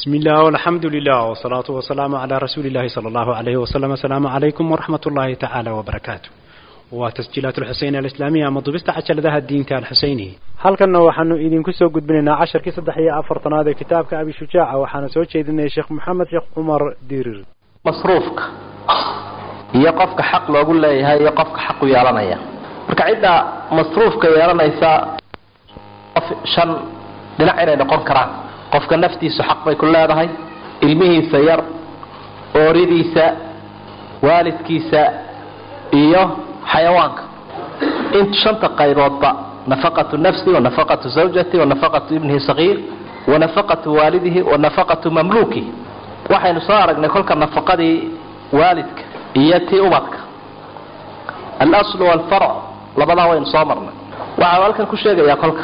بسم الله والحمد لله والصلاة والسلام على رسول الله صلى الله عليه وسلم السلام عليكم ورحمة الله تعالى وبركاته وتسجيلات الحسين الإسلامية مضبست عشر ذا الدين الحسيني هل كنا وحنو إذن كسو قد بننا عشر كي صدحية أفرطن هذا كتابك أبي شجاع وحنا سوى شيء يا شيخ محمد شيخ عمر ديرر masruufka iyo qofka xaq loogu leeyahay iyo qofka xaq u yeelanaya marka cidda masruufka yeelanaysa qof shan dhinac inay noqon karaan qofka naftiisu xaq bay ku leedahay ilmihiisa yar ooridiisa waalidkiisa iyo xayawaanka in shanta qayboodba nafaqatu nafsi wa nafaqatu zawjati wa nafaqatu ibnihi sagiir wa nafaqatu waalidihi wa nafaqatu mamluukihi waxaynu soo aragnay kolka nafaqadii waalidka iyo tii ubadka alaslu walfarc labadaa waynu soo marnay waxau halkan ku sheegayaa kolka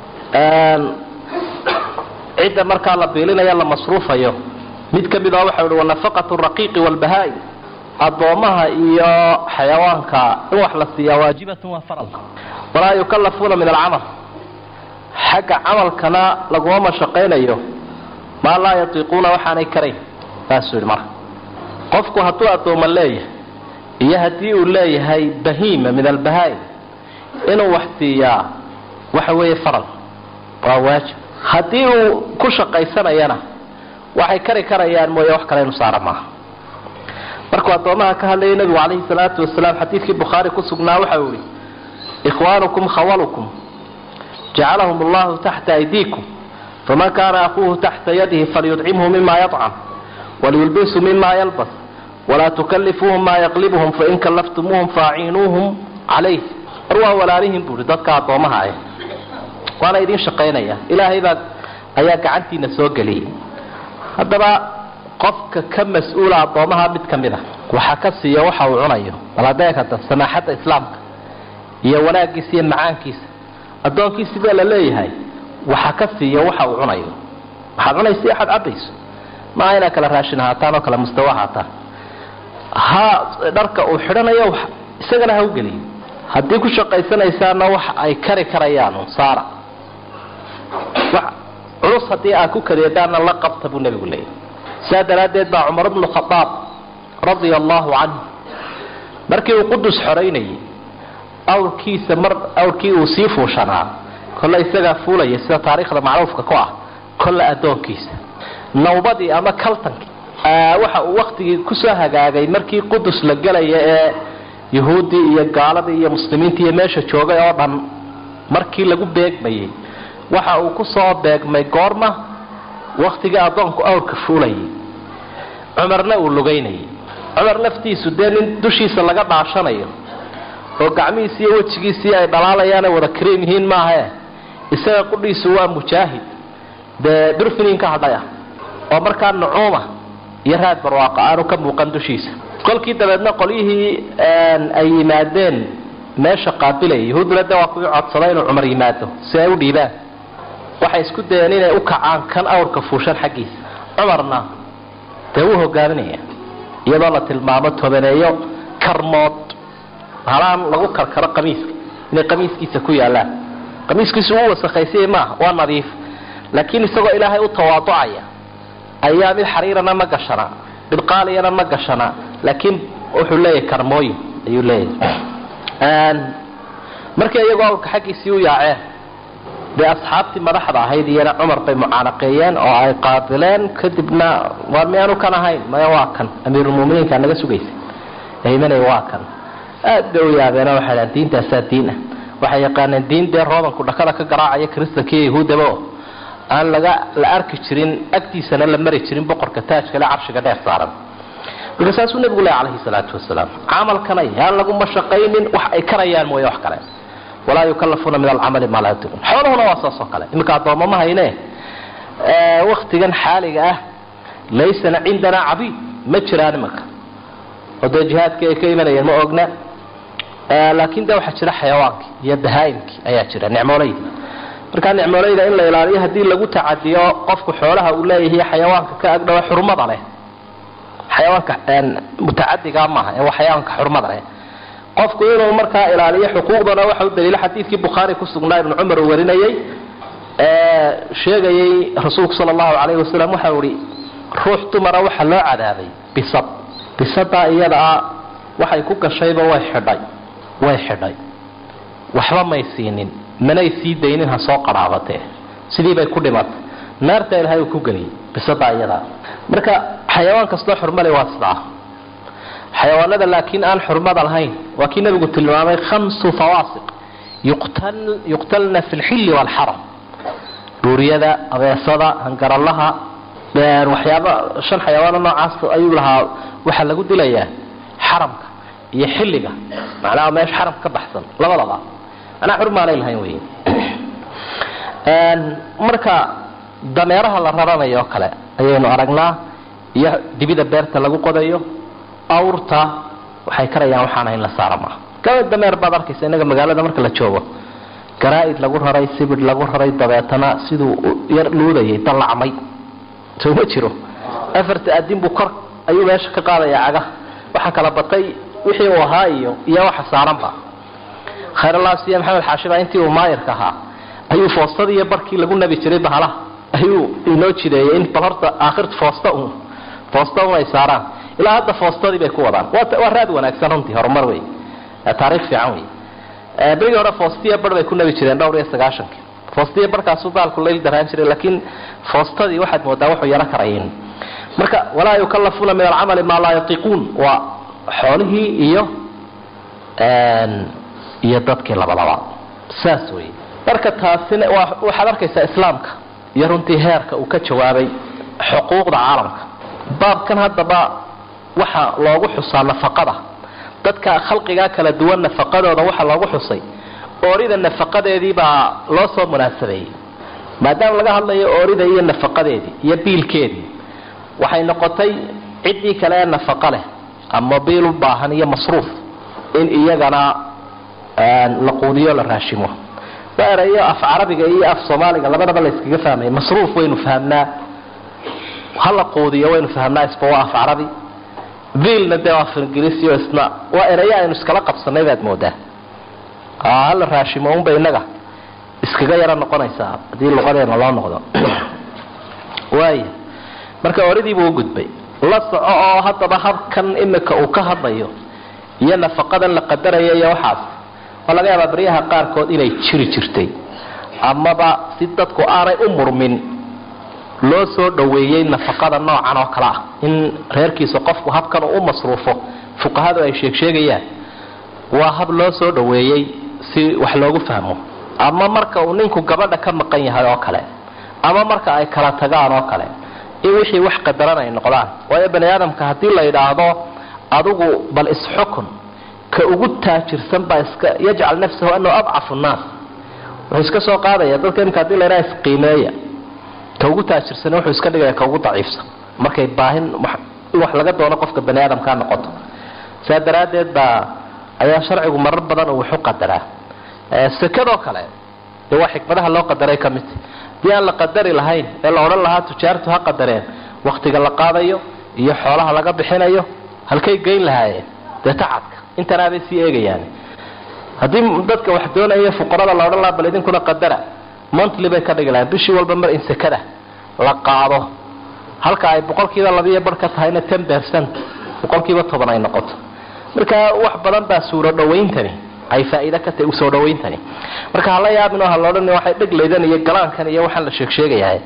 cidda markaa la biilinaya la masruufayo mid ka mid a waxau hi wanafaqatu raqiiqi walbahaa-i addoomaha iyo xayawaanka in wax la siiyaa waajibatun waa faral walaa yukallafuuna min alcamal xagga camalkana laguma mashaqaynayo maa laa yatiiquuna waxaanay karayn saasuu yidhi marka qofku hadduu addooma leeyahay iyo haddii uu leeyahay bahiima min albahaa-i inuu wax siiyaa waxa weeye faral waa waajib haddii uu ku shaqaysanayana waxay kari karayaan mooye wax kale inu saara maaha markuu addoomaha ka hadlayay nabigu calayhi salaatu wasalaam xadiidkii bukhaari ku sugnaa waxau yihi ikhwaanukum khawalukum jacalahum allahu taxta aydiikum faman kaana akuuhu taxta yadihi falyudcimhu mima yacam waliyulbisu mima yalbas walaa tukalifuuhum maa yaqlibuhum fain kallaftumuuhum faaciinuuhum calayh war waa walaalihin buui dadka addoomaha ah waana idin shaqaynaya ilaahay baa ayaa gacantiina soo geliyay haddaba qofka ka mas-uula addoomaha mid ka mid a waxaa ka siiya waxa uu cunayo baladeekada samaaxadda islaamka iyo wanaagiisa iyo macaankiisa addoonkiisi baa la leeyahay waxa ka siiya waxa uu cunayo waxaad cunaysa iyo waxaad cabayso maaha inaad kala raashin ahaataan oo kale mustawa ahaataan ha dharka uu xidhanayo isagana ha u geliyo haddii ku shaqaysanaysaana wax ay kari karayaan saara culus haddii aad ku kadeedaanna la qabta buu nebigu leeyahy saa daraaddeed baa cumar bnu khadaab radia allahu canhu markii uu qudus xoraynayay awrkiisa mar awrkii uu sii fuushanaa kolle isagaa fuulaya sida taariikhda macruufka ku ah kolle addoonkiisa nawbadii ama kaltankii waxa uu waktigii kusoo hagaagay markii qudus la gelaya ee yahuuddii iyo gaaladii iyo muslimiintii iyo meesha joogay oo dhan markii lagu beegmayay waxa uu kusoo beegmay goorma waktigii addoonku awrka fuulayay cumarna uu lugaynayay cumar laftiisu dee nin dushiisa laga dhaashanayo oo gacmihiisi iyo wejigiisii ay dhalaalayaan wada kariim yihiin maahae isaga qudhiisu waa mujaahid dee durfinin ka hadhay ah oo markaa nucuuma iyo raad barwaaqa aanu ka muuqan dushiisa kolkii dabeedna qolyihii ay yimaadeen meesha qaabilaya yahuuduna de waa kuwii codsaday inuu cumar yimaado si ay u dhiibaan waxay isku dayeen inay u kacaan kan awrka fuushan xaggiisa cumarna dee wuu hogaaminaya iyadoo la tilmaamo tobaneeyo karmood halaan lagu karkaro qamiiska inay qamiiskiisa ku yaalaan qamiiskiisu u wasakhaysay maaha waa nadiif laakiin isagoo ilaahay u tawaaducaya ayaa mid xariirana ma gashana mid qaaliyana ma gashana laakiin wuxuu leeyahay karmooyin ayuu leeyahay markii iyagoo awrka xaggiisii u yaaceen dee asxaabtii madaxda ahayd iyana cumar bay mucaanaqeeyeen oo ay qaabileen kadibna waar miyaanu kan ahayn maya waa kan amiirulmuminiinka naga sugaysa imanay waa kan aad bay u yaabeenoo waxay dhahan diintaasaa diin ah waxay yaqaaneen diin dee roobanku dhakada ka garaacaya kristanka iyo yahuudaba oo aan laga la arki jirin agtiisana la mari jirin boqorka taajkale carshiga dheer saaran marka saasuu nebigu leh calayhi salaatu wasalaam camalkana yaan laguma shaqaynin wax ay karayaan mooye wax kale walaa yukallafuuna min alcamali maa laa yutiquun xoolahuna waa saas oo kale iminka addoommo ma hayne waktigan xaaliga ah laysana cindanaa cabiid ma jiraan imanka oo dee jihaadkii ay ka imanayeen ma ogna laakiin de waxaa jira xayawaankii iyo bahaa-imkii ayaa jira nicmoolayda markaa nicmoolayda in la ilaaliyo haddii lagu tacadiyo qofku xoolaha uu leeyahay xayawaanka ka agdhawa xurmada leh xayawaanka mutacadiga maaha ee waa xayawaanka xurmada leh qofku inuu markaa ilaaliyo xuquuqdana waxa u daliilo xadiidkii bukhaari ku sugnaa ibnu cumar uu warinayay sheegayay rasuulku sala allahu calayhi wasalam waxau ihi ruux dumara waxaa loo cadaabay bisad bisadaa iyadaa waxay ku gashayba way xidhay way xidhay waxba may siinin manay sii daynin ha soo qarhaabatee sidii bay ku dhimatay naarta ilahay uu ku geliyay bisadaa iyadaa marka xayawaan kastoo xurmale waa sidaa xayawaanada laakiin aan xurmada lahayn waa kii nabigu tilmaamay khamsu fawaasiq yuqtalna fi lxilli waalxaram dhuuriyada abeesada hangaralaha waxyaaba shan xayawaano noocaas ayuu lahaa waxaa lagu dilayaa xaramka iyo xilliga macnaha meesha xaramka ka baxsan labadaba manaa xurmaanay lahayn wey marka dameeraha la raranayo oo kale ayaynu aragnaa iyo dibida beerta lagu qodayo awrta waxay karayaan waxaana in la saara maaha gaba dameer baad arkaysa innaga magaalada marka la joogo garaa-id lagu raray sibidh lagu raray dabeetana siduu yar luudayay dallacmay soo ma jiro afarta adin buu kor ayuu meesha ka qaadayaa caga waxaa kala batay wixii uu ahaa iyo iyo waxa saaranba khayralaasiya maxamed xaashiba intii uu maayirka ahaa ayuu foostadii iyo barkii lagu nabi jiray bahalaha ayuu inoo jideeyay in bal horta aakhirta foosta un foosta un ay saaraan ilaa hadda foostadii bay ku wadaan waa raad wanaagsan runtii horumar wey taariikh fiican wey berigii hore foostiya bar bay ku nabi jireen dhowr iyo sagaashankii foostiya barkaasuu daalku layl daraan jiray laakiin foostadii waxaad moodaa wuxuu yaro karayin marka walaa yukallafuuna min alcamali maa laa yatiiquun waa xoolihii iyo iyo dadkii labadaba saas wey marka taasina waxaad arkaysaa islaamka iyo runtii heerka uu ka jawaabay xuquuqda caalamka baabkan haddaba waxa loogu xusaa nafaqada dadka khalqigaa kala duwan nafaqadooda waxa loogu xusay oorida nafaqadeedii baa loo soo munaasabeeyey maadaama laga hadlayo oorida iyo nafaqadeedii iyo biilkeedii waxay noqotay ciddii kale ee nafaqa leh ama biil u baahan iyo masruuf in iyagana la quudiyo la raashimo waa erayo af carabiga iyo af soomaaliga labadaba la yskaga fahmaya masruuf waynu fahamnaa hala quudiyo waynu fahamnaa isba waa af carabi biilna dee waa af ingiriisiyo isna waa erayo aynu iskala qabsanay baad moodaa hala raashimo unba inaga iskaga yaro noqonaysaa haddii luqadeena loo noqdo waaya marka oridiibuu u gudbay la soco oo haddaba habkan imika uu ka hadlayo iyo nafaqadan la qadaraya iyo waxaas waa laga yaabaa baryaha qaarkood inay jiri jirtay amaba si dadku aanay u murmin loo soo dhoweeyey nafaqada noocan oo kale ah in reerkiisa qofku habkan uu u masruufo fuqahadu ay sheegsheegayaan waa hab loo soo dhoweeyey si wax loogu fahmo ama marka uu ninku gabadha ka maqan yahay oo kale ama marka ay kala tagaan oo kale in wixii wax qadaran ay noqdaan waayo bani aadamka haddii la yidhaahdo adigu bal isxukun ka ugu taajirsan baa iska yajcal nafsahu anahu adcafu nnaas wuxuu iska soo qaadaya dadka imika hadii la yidhaha isqiimeeya ka ugu taajirsan wuxuu iska dhigaya ka ugu daciifsan markay baahin in wax laga doono qofka bani aadamkaa noqoto saa daraaddeed baa ayaa sharcigu marar badan uu waxu qadaraa sekadoo kale dee waa xikmadaha loo qadaray ka mid hadii aan la qadari lahayn ee la odhan lahaa tujaartu ha qadareen waktiga la qaadayo iyo xoolaha laga bixinayo halkay geyn lahaayeen dee tacadka intanaabay sii eegayaan haddii dadka wax doonaya fuqarada la odhan lahaa bal idinkuna qadara montly bay ka dhigi lahayn bishii walba mar in sekada la qaado halka ay boqolkiiba labiiyo bar ka tahayna ten percent boqolkiiba toban ay noqoto marka wax badan baa suuro dhawayntani ay faa'iido ka tahay usoo dhawayntani marka hala yaabin oo ha loodhan waxay dheglaydan iyo galaankan iyo waxaan la sheeg sheegayahay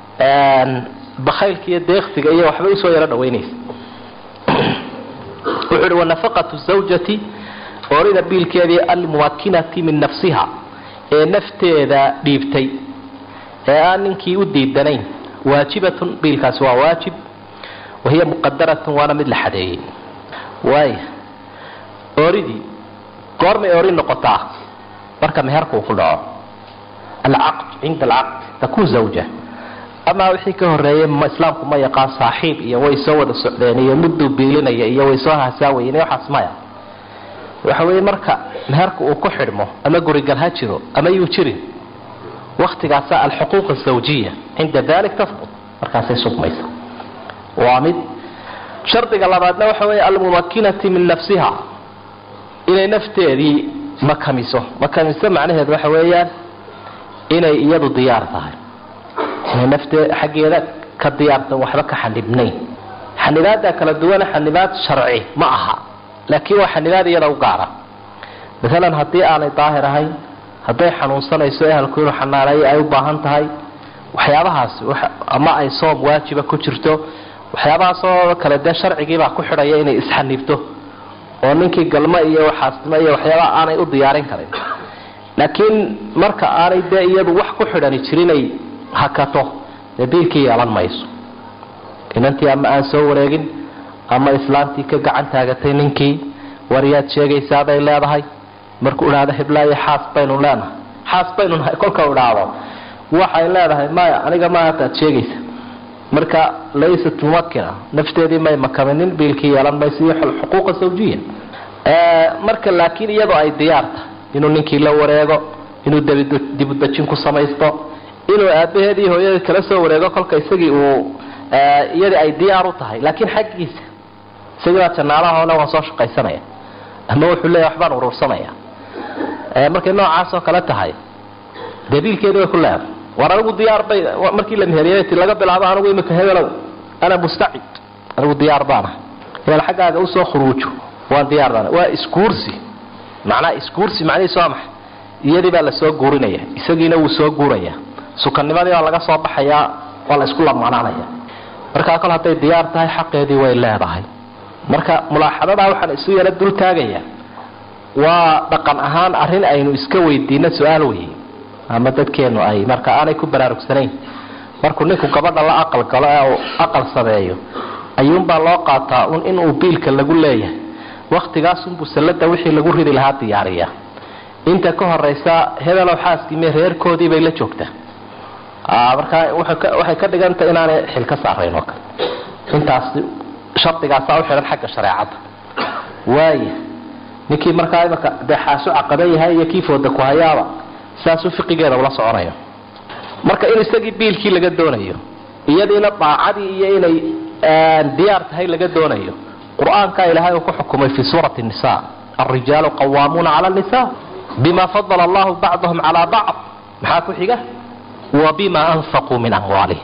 bakhaylka iyo deeqsiga iyo waxbay usoo yaro dhawaynaysa wuxuu uhi wanafaqatu zawjati oorida biilkeedii almuwakinati min nafsiha ee nafteeda dhiibtay ee aan ninkii u diidanayn waajibatun biilkaasi waa waajib wahiya muqadaratun waana mid la xadeeyey waaya ooridii goormay ori noqotaa marka meherka uu ku dhaco alcaqd cinda alcaqd takun zawja amaa wixii ka horeeyey islaamku ma yaqaan saaxiib iyo way soo wada socdeen iyo mudduu biilinaya iyo way soo hasaawayen waxaas maya waxa weeye marka meherka uu ku xidhmo ama gurigal ha jiro ama yuu jirin waktigaasa alxuquuq azawjiya cinda dalik tasbut markaasay sugmaysa waa mid shardiga labaadna waxa weeye almumakinati min nafsiha inay nafteedii makamiso makamiso macnaheedu waxa weeyaan inay iyadu diyaar tahay inay naftee xaggeeda ka diyaartan waxba ka xanibnayn xanibaada kala duwana xanibaad sharci ma aha laakiin waa xanibaad iyada u gaara maalan haddii aanay daahir ahayn hadday xanuunsanayso ehelku inuu xanaaneeyo ay u baahan tahay waxyaabahaasi ama ay soom waajiba ku jirto waxyaabahaasoo kale dee sharcigiibaa ku xidhaya inay isxanibto oo ninkii galmo iyo waxaasnimo iyo waxyaabaha aanay u diyaarin karin laakiin marka aanay dee iyadu wax ku xidhani jirinay hakato dee biilkii yeelan mayso inantii ama aan soo wareegin ama islaantii ka gacan taagatay ninkii waryaad sheegaysaabay leedahay markuu idhaahdo hiblaayo xaas baynu leenahay xaas baynu nahay kolka idhaahdo waxay leedahay maya aniga ma hataad sheegaysa marka laysat mumakina nafteedii may makaminin biilkii yeelan mayso iyo xuquuqa sawjiya marka laakiin iyadoo ay diyaarta inuu ninkii la wareego inuu dibudejin ku samaysto inuu aabaheed iyo hooyadii kala soo wareego kolka isagii uu iyadii ay diyaar u tahay laakiin xaggiisa isagii baa janaalahoona waan soo shaqaysanaya ama wuxuu leeya waxbaan urursanaya markay noocaasoo kale tahay dee biilkeedi way ku leedahay war anigu diyaar bay markii la meheriyay ti laga bilaabo anigu imika hebelow ana mustacid anigu diyaar baana hebel xaggaaga usoo khuruujo waan diyaar baana waa isguursi macnaha isguursi macnihiisu waa maxay iyadii baa lasoo guurinaya isagiina wuu soo guuraya sukanimadii baa laga soo baxayaa waa la isku lamaanaanaya markaa kol hadday diyaar tahay xaqeedii way leedahay marka mulaaxadadaa waxaan isu yaro dul taagayaa waa dhaqan ahaan arrin aynu iska weydiino su-aal weye ama dadkeenu ay marka aanay ku baraarugsanayn markuu ninku gabadha la aqal galo ee uu aqal sameeyo ayuunbaa loo qaataa un inuu biilka lagu leeyahay waktigaasunbuu sallada wixii lagu ridi lahaa diyaariya inta ka horeysa hebelow xaaskiime reerkoodii bay la joogtaa markaa waxay ka dhigantah inaanay xil ka saarayn oo kale intaas shardigaasaa u xidhan xagga shareecadda waaya ninkii markaa imaka dee xaasu caqaban yahay iyo kii fooda ku hayaaba saasuu fiqigeeda ula soconayo marka in isagii biilkii laga doonayo iyadiina daacadii iyo inay diyaar tahay laga doonayo qur-aanka ilaahay uu ku xukumay fi suurati nisa alrijaalu qawaamuuna cala nisa bima fadala allahu bacdahum calaa bacd maxaa ku xiga wa bima anfaquu min amwaalihim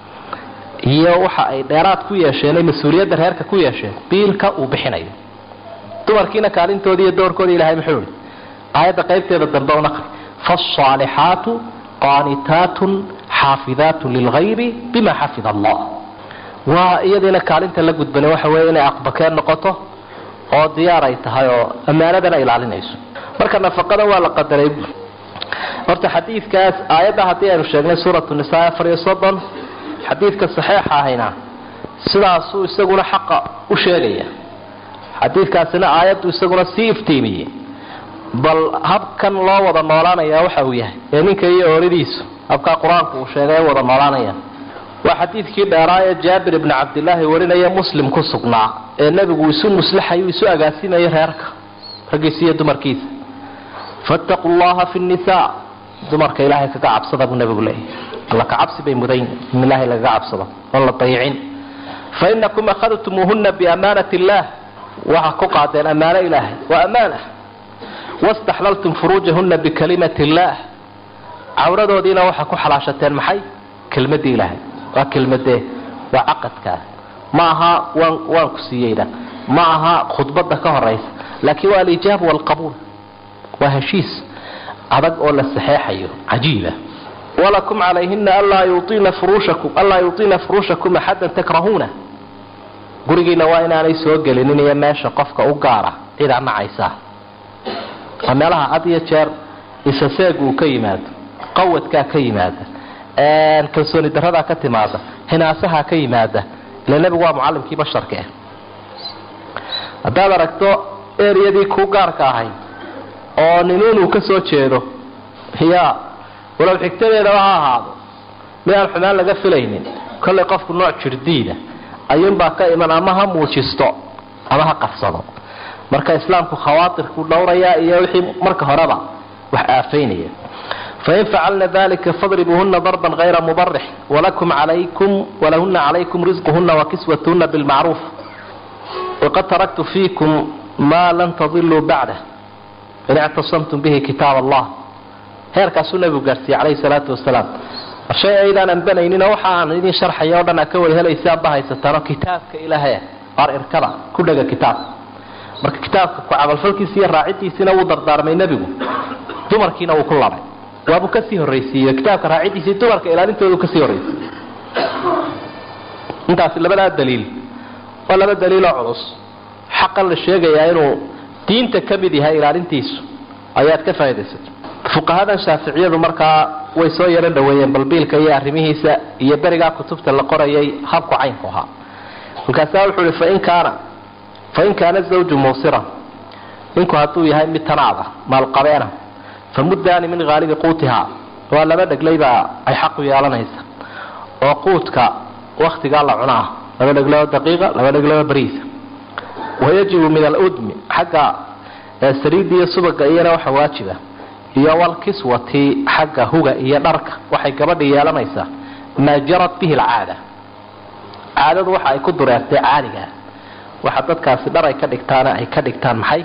iyo waxa ay dheeraad ku yeesheen mas-uuliyadda reerka ku yeesheen biilka uu bixinayo dumarkiina kaalintoodii iyo doorkoodii ilahay muxuu ihi aayadda qaybteeda dambe u naqri faasaalixaatu qaanitaatun xaafidaatun lilgaybi bima xafida allah waa iyadiina kaalinta la gudbana waxa weeye inay aqbakeen noqoto oo diyaar ay tahay oo ammaanadana ilaalinayso marka nafaqada waa la qadaray horta xadiidkaas aayadda haddii aynu sheegnay suuratu nisaa afar iyo soddon xadiidka saxiixa ahayna sidaasuu isaguna xaqa u sheegaya xadiidkaasina aayaddu isaguna sii iftiimiyey bal habkan loo wada noolaanaya waxa uu yahay ee ninka iyo ooridiisu habkaa qur-aanku uu sheegay wada noolaanaya waa xadiidkii dheeraa ee jaabir ibni cabdilaahi warinaya muslim ku sugnaa ee nebigu isu muslaxayu isu agaasimayay reerka raggiisa iyo dumarkiisa fattaquu llaha fi nnisaa dumarka ilaahay kaga cabsada buu nebigu leeyahy alla ka cabsi bay mudayn in ilaahay lagaga cabsado oon la dayicin fa inakum akhadtumuuhuna biamaanati illaah waxaa ku qaadeen ammaano ilaahay waa ammaana wastaxlaltum furuujahuna bikalimati illaah cawradoodiina waxaa ku xalaashateen maxay kelmadii ilaahay waa kelmadee waa caqadkaa ma aha waan waan ku siiyeyna ma aha khudbada ka horaysa laakiin waa alijaab walqabuul waa heshiis adag oo la saxeexayo cajiiba walakum calayhina anlaa yuiina furuushakum anlaa yuiina furuushakum axadan takrahuuna gurigiina waa inaanay soo gelinin iyo meesha qofka u gaara cidaa nacaysa waa meelaha had iyo jeer isaseeg uu ka yimaado qawadkaa ka yimaada kalsooni daradaa ka timaada hinaasaha ka yimaada ila nebigu waa mucalimkii basharka ah haddaad aragto eriyadii kuu gaarka ahay oo ninuun uu ka soo jeedo ya walow xigtadeedaba ha ahaado mid aan xumaan laga filaynin kollay qofku nooc jirdiida ayuunbaa ka iman ama ha muujisto ama ha qarsado marka islaamku khawaatirku dhowrayaa iyo wixii marka horeba wax aafaynaya fain facalna dalika fadribuuhuna darban hayra mubarix walakum alaykum walahuna calaykum risquhuna wakiswatuhuna bilmacruuf waqad taraktu fiikum maa lan tadiluu bacdah in ictasamtum bihi kitaab allah heerkaasuu nabigu gaarsiiyey calayhi salaatu wasalaam shay aydaan anbanayninoo waxa aan idin sharxaya o dhan aa ka wada helaysa aadba haysataano kitaabka ilaahay ar irkada ku dhega kitaab marka kitaabka ku camalfalkiisa iyo raacidiisiina wuu dardaarmay nebigu dumarkiina wuu ku labay waabuu kasii horraysiiye kitaabka raacidiisii dumarka ilaalintoodu kasii horraysiiye intaasi labadaa daliil waa laba daliiloo culus xaqan la sheegayaa inuu diinta ka mid yahay ilaalintiisu ayaad ka faa'idaysatay fuqahadan shaaficiyadu markaa way soo yaro dhaweeyeen balbiilka iyo arrimihiisa iyo berigaa kutubta la qorayay habku caynku ahaa markaasaa wuxuu ihi fain kaana fain kaana zawju muusiran ninku hadduu yahay mid tanaada maalqabeena fa muddaani min haalibi quutihaa waa laba dheglaybaa ay xaqu yeelanaysa oo quudka waktigaa la cunaa laba dhegloo daqiiqa laba dhegloo bariisa wayajibu min aludmi xagga saliidda iyo subaga iyana waxa waajiba iyo walkiswati xagga huga iyo dharka waxay gabadha yeelanaysaa maa jarat bihi alcaada caadadu waxa ay ku dureertay caadigaa waxa dadkaasi dhar ay ka dhigtaana ay ka dhigtaan maxay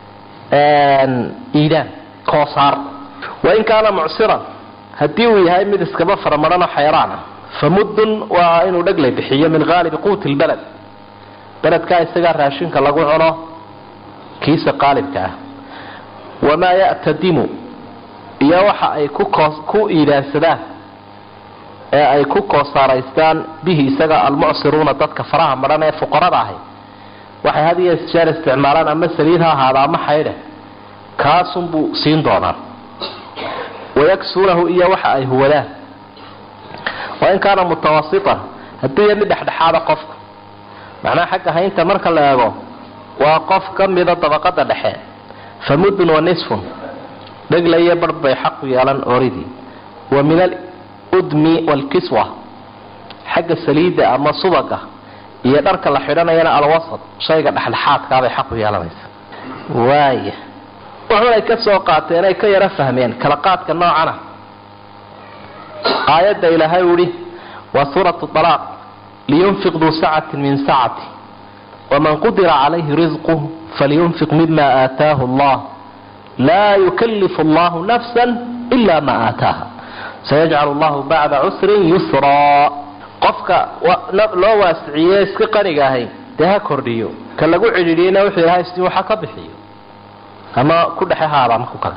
iidaan koosaar wain kaana mucsiran haddii uu yahay mid iskaba faramadhanoo xayraana fa muddun waa inuu dheglay bixiyo min haalibi quuti lbaled beledkaa isagaa raashinka lagu cuno kiisa qaalibka ah wamaa ya'tadimu iyo waxa ay ku iidaansadaan ee ay ku koosaaraystaan bihi isaga almucsiruuna dadka faraha madhan ee fuqarada ahay waxay had iyo jeer isticmaalaan ama saliid ha ahaada ama xaydhe kaasunbuu siin doonaa wayaksuunahu iyo waxa ay huwadaan wain kaana mutawasitan hadduu ya mid dhexdhexaada qofka macnaha xagga haynta marka la eego waa qof ka mida dabaqada dhexe fa muddun wa nisfun dheglayo barh bay xaqu yeelan oridii wa min aludmi waalkiswa xagga saliidda ama subaga iyo dharka la xidhanayana alwasad shayga dhexdhexaadkaabay xaqu yeelanaysa waaya waxunay ka soo qaateen ay ka yaro fahmeen kala qaadka noocana aayadda ilaahay uhi waa suuratu alaaq liyunfiq duu sacatin min sacati waman qudira calayhi risquh falyunfiq mima aataahu allah laa yukalifu allahu nafsa ila ma aataaha sayajcal allahu bacda cusrin yusraa qofka loo waasiciye iska qaniga ahay dee ha kordhiyo ka lagu cidhiidhiyena wuxuu ilahay si waxa ka bixiyo ama ku dhexe haada ama ku kale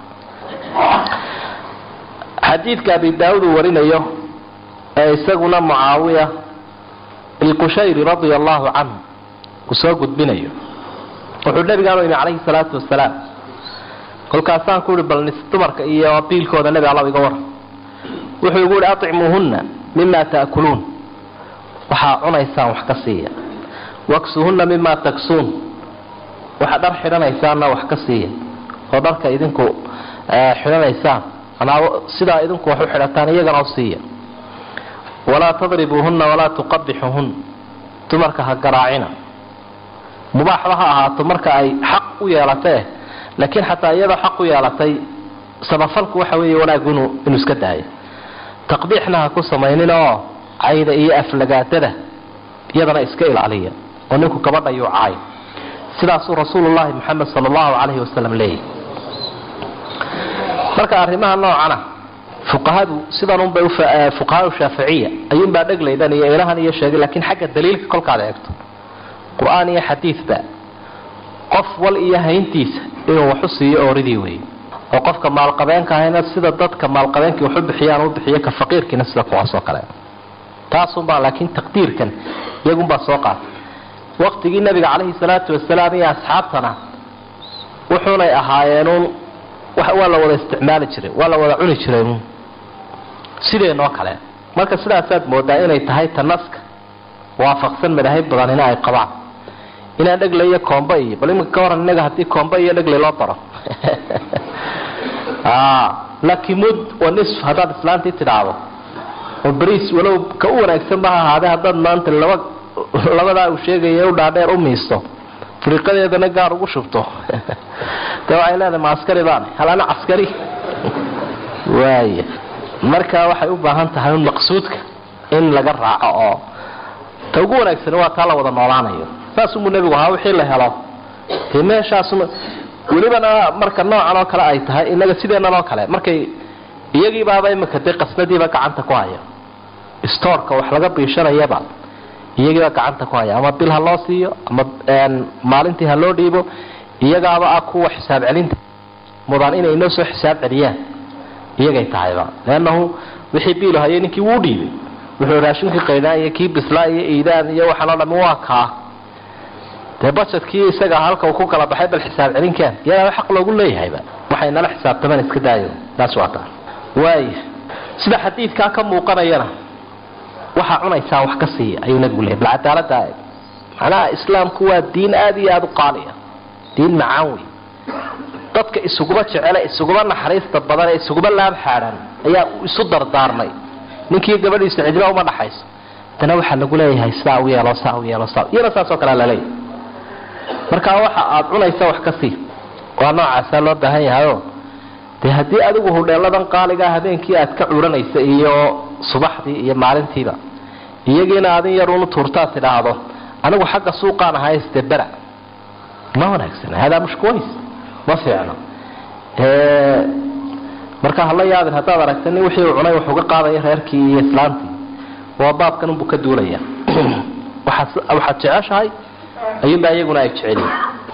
xadiidka abi daawud uu warinayo ee isaguna mucaawiya ilqushayri radia allahu canhu uu soo gudbinayo wuxuu nabigaanu yimi calayhi salaatu wasalaam kolkaasaan ku uhi bal dumarka iyo biilkooda nebi alla iga waran wuxuu igu ihi acimuuhunna mima taakuluun waxaa cunaysaan wax ka siiya waksuhunna mima taksuun waxaa dhar xidhanaysaanna wax ka siiya oo dharka idinku xidhanaysaan anaa sidaa idinku wax u xidhataan iyagana u siiya walaa tadribuuhunna walaa tuqabixuhun dumarka ha garaacina mubaaxba ha ahaato marka ay xaq u yeelatee laakiin xataa iyadoo xaq u yeelatay samafalku waxa weeye wanaaggu inuu inuu iska daayo taqbiixna ha ku samaynin oo cayda iyo aflagaadada iyadana iska ilaaliya oo ninku gabadha yuu caay sidaasuu rasuulullaahi moxamed sala allahu calayhi wasalam leeyahy marka arrimaha noocana fuqahadu sidanunbay fuqahaa shaaficiya ayuunbaa dheglaydan iyo ilahan iyo sheegay laakiin xagga daliilka kolkaad eegto qur-aan iyo xadiidba qof wal iyo hayntiisa inuu waxu siiyo ooridii wey oo qofka maalqabeenka ahayna sida dadka maalqabeenkii waxu bixiyaan u bixiyo ka faqiirkiina sida kuwaasoo kale taasunbaa laakiin taqdiirkan iyagunbaa soo qaatay waqtigii nabiga calayhi salaatu wasalaam iyo asxaabtana wuxuunay ahaayeenuun waa la wada isticmaali jiray waa la wada cuni jiray sideenoo kale marka sidaasaad moodaa inay tahay ta naska waafaqsan madaahib badanina ay qabaan inaan dhegle iyo koomba iyo bal iminka ka waran inaga haddii koomba iyo dhegle loo daro lakimud wa nisf haddaad islaantii tidhaahdo oo bariis walow ka u wanaagsan ba ha ahaadee haddaad maanta laba labadaa uu sheegaya u dhaadheer u miisto firiqadeedana gaar ugu shubto de waxay leedahay ma askari baan hal ana caskari waaya marka waxay u baahan tahay un maqsuudka in laga raaco oo ta ugu wanaagsani waa taa la wada noolaanayo saasumuu nebigu ahaa wixii la helo dee meeshaasuma welibana marka noocan oo kale ay tahay inaga sideennan oo kale markay iyagiibaaba iminka dee qasnadiiba gacanta ku haya stoorka wax laga biishanayaba iyagiiba gacanta ku haya ama bil ha loo siiyo ama maalintii ha loo dhiibo iyagaaba ah kuwa xisaab celinta mudan inay inoo soo xisaab celiyaan iyagay tahayba leannahu wixii biil hayay ninkii wuu dhiibay wuxuu raashinkii qaydaan iyo kii bislaa iyo iidaan iyo waxaanoo dhami waa kaa dee bajetkii isaga halka uu ku kala baxay bal xisaab celinkaan iyagaaba xaq loogu leeyahayba waxay nala xisaabtamaan iska daayo taas waa taa waaya sida xadiidkaa ka muuqanayana waxaa cunaysaa wax ka siiya ayuu nabigu leeyay bal cadaalada macnaha islaamku waa diin aada iyo aada u qaaliya diin macaan wey dadka isuguma jecele isuguma naxariista badan ee isuguma laab xaadhan ayaa isu dardaarmay ninkii gabadhiisa cidlo uma dhaxayso haddana waxaa lagu leeyahay sidaa u yeelo saa u yeelo saa iyana saasoo kalea laleeyahay marka waxa aada cunaysa wax ka sii waa noocaasaa loo baahan yahayo dee haddii adigu hudheeladan qaaligaa habeenkii aad ka curanaysa iyo subaxdii iyo maalintiiba iyagiina adin yar unu tuurtaad tidhaahdo anigu xagga suuqaan ahayste bera ma wanaagsana hadaa mushkuways ma fiicno marka hala yaabin haddaad aragta nin wixii uu cunay wax uga qaadaya reerkii iyo islaantii waa baabkan unbuu ka duulaya waxaad jeceshahay ayuunbaa iyaguna ay jecelyihin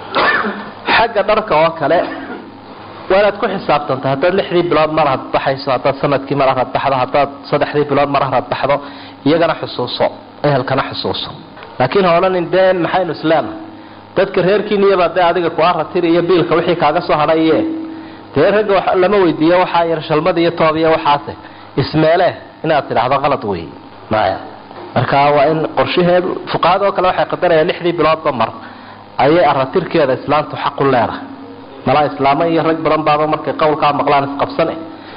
xagga dharka oo kale waa inaad ku xisaabtanta haddaad lixdii bilood mar had baxayso haddaad sanadkii mar harad baxdo haddaad saddexdii bilood mar harad baxdo iyagana xusuuso ehelkana xusuuso laakiin ha odhanin dee maxaynu islaama dadka reerkiiniyabaa dee adiga kuaratiri iyo biilka wixii kaaga soo hadhaye dee ragga lama weydiiyo waxaa yar shalmada iyo toob iyo waxaase ismeele inaad tidhaahdo qalad wey maya marka waa in qorshaheedu fuqahada oo kale waxay qadarayaan lixdii biloodba mar ayay aratirkeeda islaamtu xaqu leedahay malaa islaamo iyo rag badan baaba markay qowlkaa maqlaan isqabsane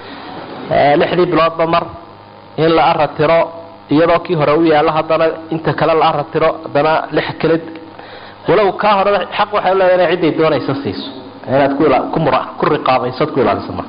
lixdii biloodba mar in la aratiro iyadoo kii hore u yaalo haddana inta kale la aratiro haddana lix kale walow kaa hore xaq waxay leedahay inay cidday doonaysa siiso inaad ku riqaabayso ku ilaaliso ma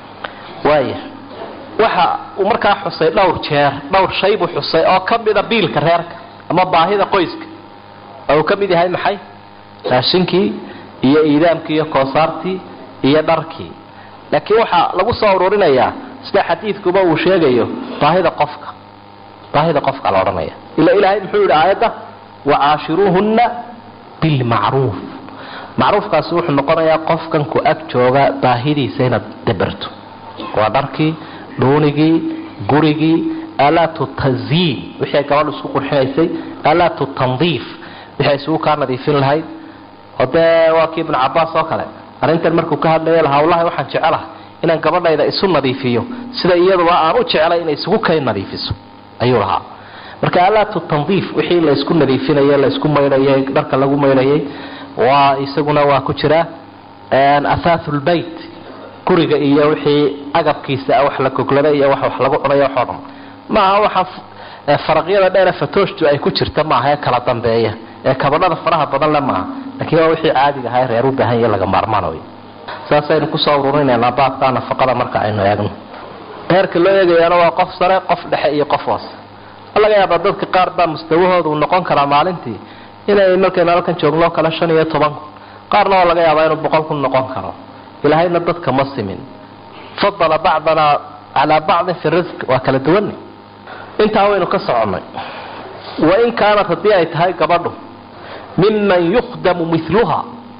waaya waxa uu markaa xusay dhowr jeer dhowr shay buu xusay oo ka mida biilka reerka ama baahida qoyska oo uu ka mid yahay maxay raashinkii iyo iidaamkii iyo koosaartii iyo dharkii laakiin waxaa lagu soo ururinayaa sida xadiidkuba uu sheegayo baahida qofka baahida qofka la odhanaya ila ilaahay muxuu yidhi aayadda wacaashiruuhunna bilmacruuf macruufkaasi wuxuu noqonayaa qofkan ku ag jooga baahidiisa inaad dabarto waa dharkii dhuunigii gurigii aalaatu taziin wixii ay gabadhu isku qurxinaysay aalaatu tandiif wixii ay isugu kaa nadiifin lahayd oo dee waa kii ibnu cabaas oo kale arrintan markuu ka hadlaya lahaa wallahi waxaan jecelaha inaan gabadhayda isu nadiifiyo sida iyaduba aan u jecelay inay isugu kay nadiifiso ayuu lahaa marka aalaatu tandiif wixii la isku nadiifinayay la isku maydhayay dharka lagu maydhayay waa isaguna waa ku jira athaahu lbayt guriga iyo wixii agabkiisa wax la goglada iyo wax wax lagu cunayo waxoo dhan maaha waxa faraqyada dheere fatooshtu ay ku jirta maaha ee kala dambeeya ee kabadhada faraha badan le maaha laakiin waa wixii caadiga ahaa reer u baahan yahe laga maarmaan wey saasaynu kusoo ururinaynaa baabka nafaqada marka aynu eegno heerka loo eegayaana waa qof sare qof dhexe iyo qof hoose laga yaabaa dadka qaar baa mustawahooda uu noqon karaa maalintii inay markaynu halkan joogno kale shan iyo toban kun qaarna waa laga yaabaa inuu boqol kun noqon karo ilaahayna dadka ma simin fadala bacdana calaa bacdin fi risq waa kala duwanay intaa waynu ka soconnay wain kaanat haddii ay tahay gabadhu miman yukhdamu miluha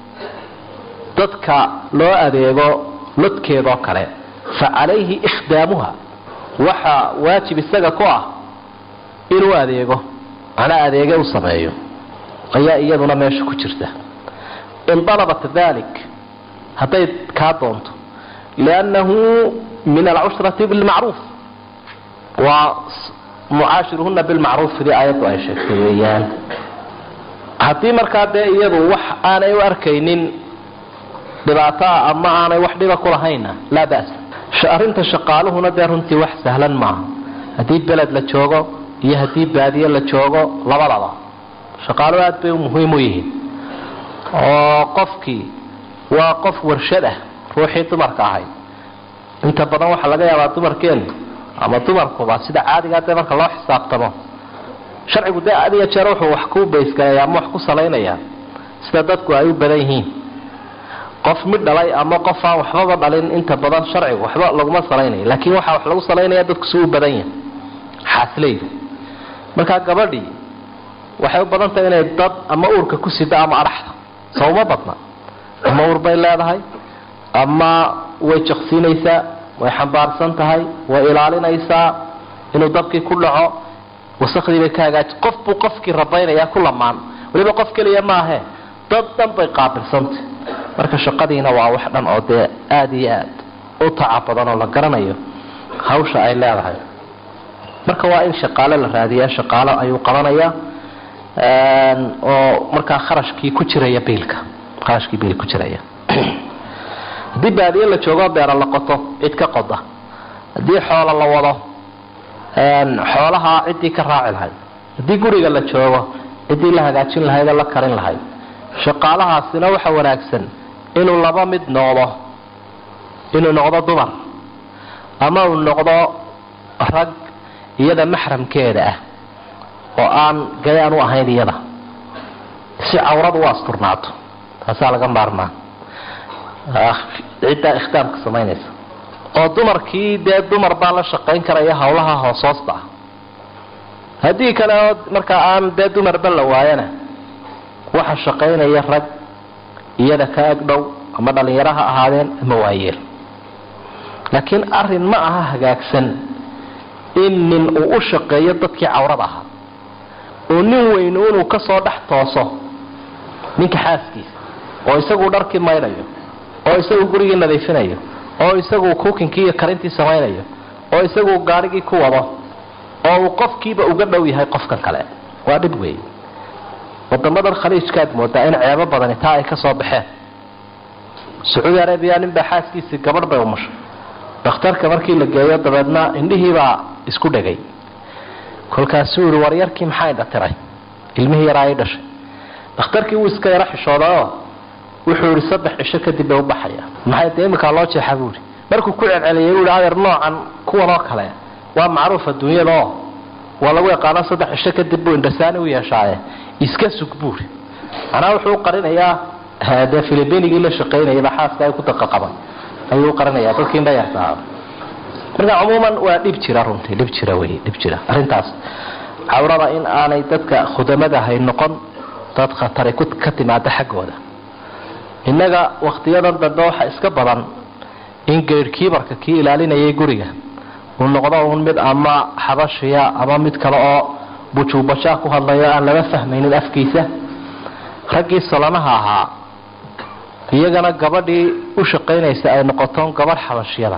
dadka loo adeego lodkeedoo kale fa calayhi ikhdaamuha waxaa waajib isaga ku ah inuu adeego macnaa adeege u sameeyo ayaa iyaduna meesha ku jirta in dalabat dalik hadday kaa doonto liannahu min alcushrati bilmacruuf waa mucaashiruhuna bilmacruuf sidii aayaddu ay sheegtay weeyaan haddii markaa dee iyadu wax aanay u arkaynin dhibaataa ama aanay wax dhiba ku lahayna laa ba'sa arrinta shaqaaluhuna dee runtii wax sahlan maaha haddii beled la joogo iyo haddii baadiye la joogo labadaba shaqaaluhu aad bay muhiim u yihiin oo qofkii waa qof warshad ah ruuxii dumarka ahayd inta badan waxaa laga yaabaa dumarkeenu ama dumarkuba sida caadigaa dee marka loo xisaabtamo sharcigu dee adiga jeer wuxuu wax ku baysgalaya ama wax ku salaynaya sida dadku ay u badan yihiin qof mid dhalay ama qof aan waxbaba dhalin inta badan sharcigu waxba laguma salaynayo laakiin waxaa wax lagu salaynaya dadku si u badan yahay xaasleydu markaa gabadhii waxay u badan tahay inay dad ama uurka ku sida ama adhaxda soo uma badna ama uur bay leedahay ama way jaqsiinaysaa way xambaarsan tahay way ilaalinaysaa inuu dabkii ku dhaco wasakhdii bay ka hagaaji qof buu qofkii rabaynayaa ku lamaan weliba qof keliya maahe dad dhan bay qaabilsantay marka shaqadiina waa wax dhan oo dee aada iyo aad u taca badan oo la garanayo hawsha ay leedahay marka waa in shaqaale la raadiyaa shaqaalo ayuu qabanayaa oo markaa kharashkii ku jiraya biilka kharashkii biil ku jiraya haddii baadiye la joogo beera la qoto cid ka qoda haddii xoola la wado xoolaha ciddii ka raaci lahayd haddii guriga la joogo ciddii la hagaajin lahayd oo la karin lahayd shaqaalahaasina waxa wanaagsan inuu laba mid noqdo inuu noqdo dumar ama uu noqdo rag iyada maxramkeeda ah oo aan gayaan u ahayn iyada si cawradu u asturnaato taasaa laga maarmaa ciddaa ikhtaamka samaynaysa oo dumarkii dee dumar baa la shaqayn karaya hawlaha hoos hoosta ah haddii kale oo markaa aan dee dumarba la waayana waxa shaqaynaya rag iyada ka ag dhow ama dhalinyaro ha ahaadeen ama waayeel laakiin arin ma aha hagaagsan in nin uu u shaqeeyo dadkii cawrada ahaa oo nin weyn inuu kasoo dhex tooso ninka xaaskiisa oo isagu dharkii maydhayo oo isagu gurigii nadiifinayo oo isagu kukinkii iyo karintii samaynayo oo isagu gaarigii ku wado oo uu qofkiiba uga dhow yahay qofkan kale waa dhib weey wadamadan khaliijkaad moodaa in ceebo badani taa ay ka soo baxeen sacuudi arabiya ninbaa xaaskiisii gabadh bay umushay dhakhtarka markii la geeyo dabeedna indhihiibaa isku dhegay kolkaasuu yihi waryarkii maxaa indhatiray ilmihii yaraa i dhashay dhakhtarkii wuu iska yaro xishoodaoo wuxuu yihi saddex cisho kadib bay ubaxaya maxay dee iminkaa loo jeexa buuhi markuu ku celceliyay buu hi adeer noocan kuwan oo kale waa macruuf adduunyada oo waa lagu yaqaano saddex cisho kadib buu indhasaani u yeeshaaye iska sug buuri manaa wuxuu uqarinayaa dee filibinigii la shaqaynayaba xaaska ay ku daqaqaban ayuu uqarinaya dadkii indhayartaa marka cumuuman waa dhib jira runtii dhib jira wey dhib jira arrintaas cawrada in aanay dadka khudamadahay noqon dad khatari ka timaada xaggooda innaga wakhtiyadan dambe waxa iska badan in geyrhkiibarka kii ilaalinayay guriga uu noqdo uun mid ama xabashiya ama mid kale oo bujuubajaa ku hadlayo aan lama fahmaynin afkiisa raggii salanaha ahaa iyagana gabadhii u shaqaynaysa ay noqoton gabadh xabashiyada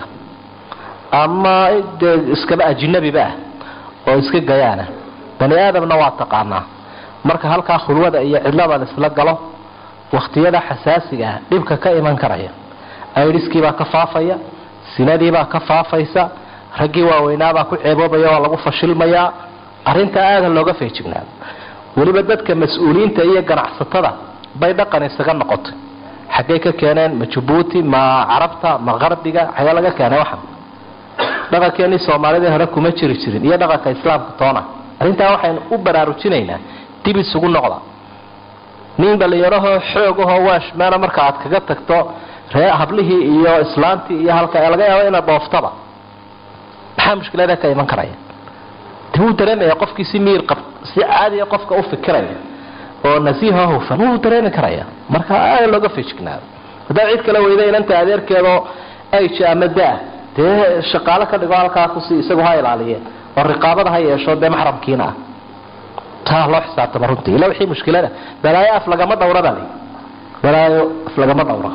ama dee iskaba ajinabiba ah oo iska gayaana bani aadamna waa taqaanaa marka halkaa khulwada iyo cidlada laisla galo wakhtiyada xasaasiga ah dhibka ka iman karaya aidiskiibaa ka faafaya sinadiibaa ka faafaysa raggii waaweynaabaa ku ceeboobaya waa lagu fashilmayaa arrintaa aada looga feejignaado weliba dadka mas-uuliyiinta iyo ganacsatada bay dhaqan isaga noqotay xaggay ka keeneen ma jabuuti ma carabta ma qarbiga xagee laga keenay waxan dhaqankeenii soomaalida hore kuma jiri jirin iyo dhaqanka islaamka toona arrintaa waxaynu u baraarujinaynaa dib isugu noqda nin dhalinyarahoo xoogahoo waashmaana marka aad kaga tagto ree hablihii iyo islaantii iyo halka laga yaabo inaad dhooftaba maxaa mushkilada ka iman karaya de wuu dareemaya qofkii si miir qab si caadiya qofka u fikiraya oo nasiiho hufan wuu dareemi karaya marka aada looga fejignaado haddaa cid kala weyda inanta adeerkeedoo age ama da- dee shaqaalo ka dhigo halkaa kusi isagu ha ilaaliye oo riqaabada ha yeesho dee maxramkiina ah taa loo xisaabtama runtii ila wixii mushkilada balaayo af lagama dhawra baa lii balaayo af lagama dhawra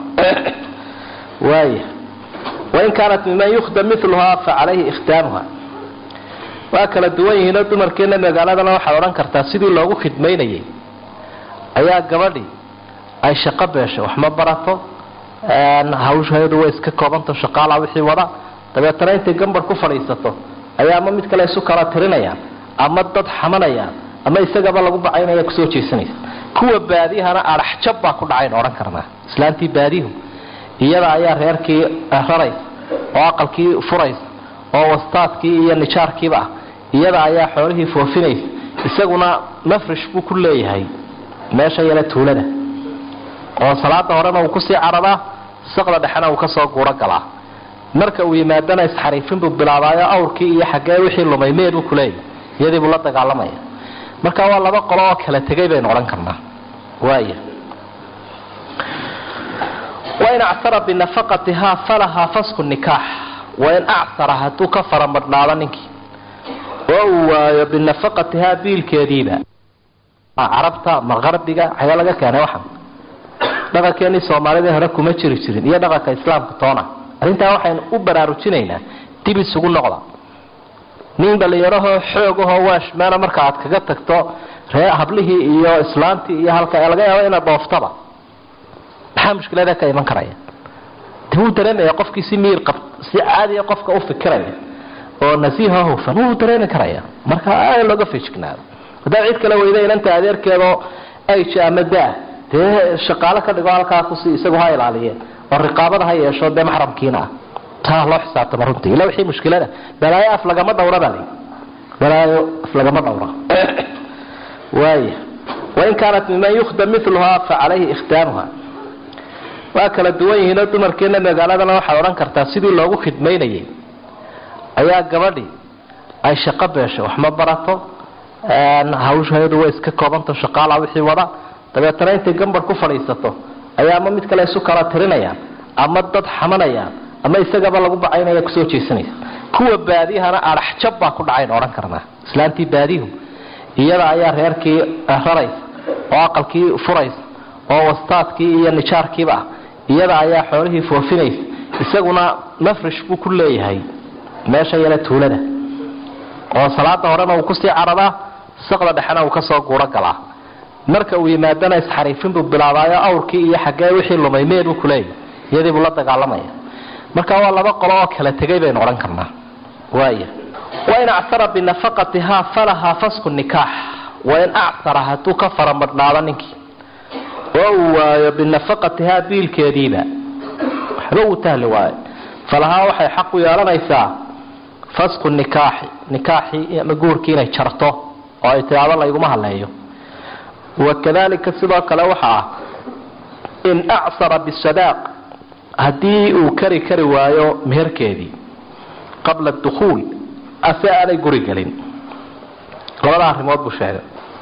waaya wain kaanat miman yukhdam miluhaa fa calayhi ikhtaamuha waa kala duwan yihiinoo dumarkeena magaaladana waxaad odhan kartaa sidii loogu khidmaynayay ayaa gabadhii ay shaqo beeshay wax ma barato hawsheedu way iska koobanto shaqaala wixii wada dabeetana intay gambar ku fadhiisato ayaa ama mid kale isu kala tirinayaan ama dad xamanayaan ama isagaba lagu bacaynaya kusoo jeesanaysa kuwa baadiyahana adhaxjab baa ku dhacayn odhan karnaa islaantii baadihu iyada ayaa reerkii raraysa oo aqalkii furaysa oo wastaadkii iyo nijaarkiiba ah iyada ayaa xoolihii foofinaysa isaguna mafrish buu ku leeyahay meesha yale tuulada oo salaada horena uu kusii cararaa saqda dhexena uu kasoo guuro galaa marka uu yimaadana isxariifin buu bilaabaayo awrkii iyo xaggee wixii lumay mee buu kuleeyahy iyadii buu la dagaalamaya marka waa laba qolo oo kala tegay baynu odhan karnaa waaya wain acsara binafaqatihaa falahaa fasku nikaax wain acsara hadduu ka faramadhnaado ninkii oo uu waayo binafaqatihaa biilkeediiba carabta ma qarbiga xagee laga keenay waxan dhaqankeenii soomaalida hore kuma jiri jirin iyo dhaqanka islaamka toona arrintaa waxaynu u baraarujinaynaa dib isugu noqda nin dhalinyarahoo xoogahoo waashmaana marka aad kaga tagto ree hablihii iyo islaantii iyo halka laga yaabo inaad dhooftaba maxaa mushkilada ka iman karaya dib uu dareemaya qofkii si miir qab si caadiya qofka u fikiraya oo nasiiha hufan wuu dareemi karaya marka aad looga fejignaado haddaad cid kale weyda inanta adeerkeedoo ayja ama daa dee shaqaalo ka dhigo halkaa kusi isagu ha ilaaliye oo riqaabada ha yeesho dee maxramkiina ah taa loo xisaabtama runtii ila wixii mushkilada balaayo af lagama dhawra baa layidhi balaayo af lagama dhawra waaya wain kaanat miman yukhdam miluhaa fa calayhi ikhtaanuha waa kala duwan yihiinoo dumarkeena magaaladana waxaad odhan kartaa sidii loogu khidmaynayay ayaa gabadhii ay shaqo beeshay wax ma barato hawsheedu way iska koobanta shaqaala wixii wada dabeetana intay gambar ku fadhiisato ayaa ama mid kale isu kala tirinayaan ama dad xamanayaan ama isagaba lagu bacaynaya kusoo jeesanaysa kuwa baadiyahana adhaxjab baa ku dhacayn odhan karnaa islaantii baadihu iyada ayaa reerkii raraysa oo aqalkii furaysa oo wastaadkii iyo nijaarkiiba ah iyada ayaa xoolihii foofinaysa isaguna mafrish buu ku leeyahay meesha yale tuulada oo salaada horena uu kusii cararaa saqda dhexena uu kasoo guuro galaa marka uu yimaadana isxariifin buu bilaabaayo awrkii iyo xaggee wixii lumay mee buu kuleeyahy iyadii buu la dagaalamaya marka waa laba qolo oo kala tegay baynu odhan karnaa waaya wain acsara binafaqatihaa falahaa fasku nikaax wain acsara hadduu ka faramadhnaado ninkii oo uu waayo binafaqatihaa biilkeediiba waxba uu tahli waayo falahaa waxay xaq u yeelanaysaa fasku nikaaxi nikaaxii ama guurkii inay jarto oo ay tidaado layguma hadleeyo wakadalika sidoo kale waxa ah in acsara bisadaaq haddii uu kari kari waayo meherkeedii qabla dukhuul ase aanay guri gelin labada arrimood buu sheegay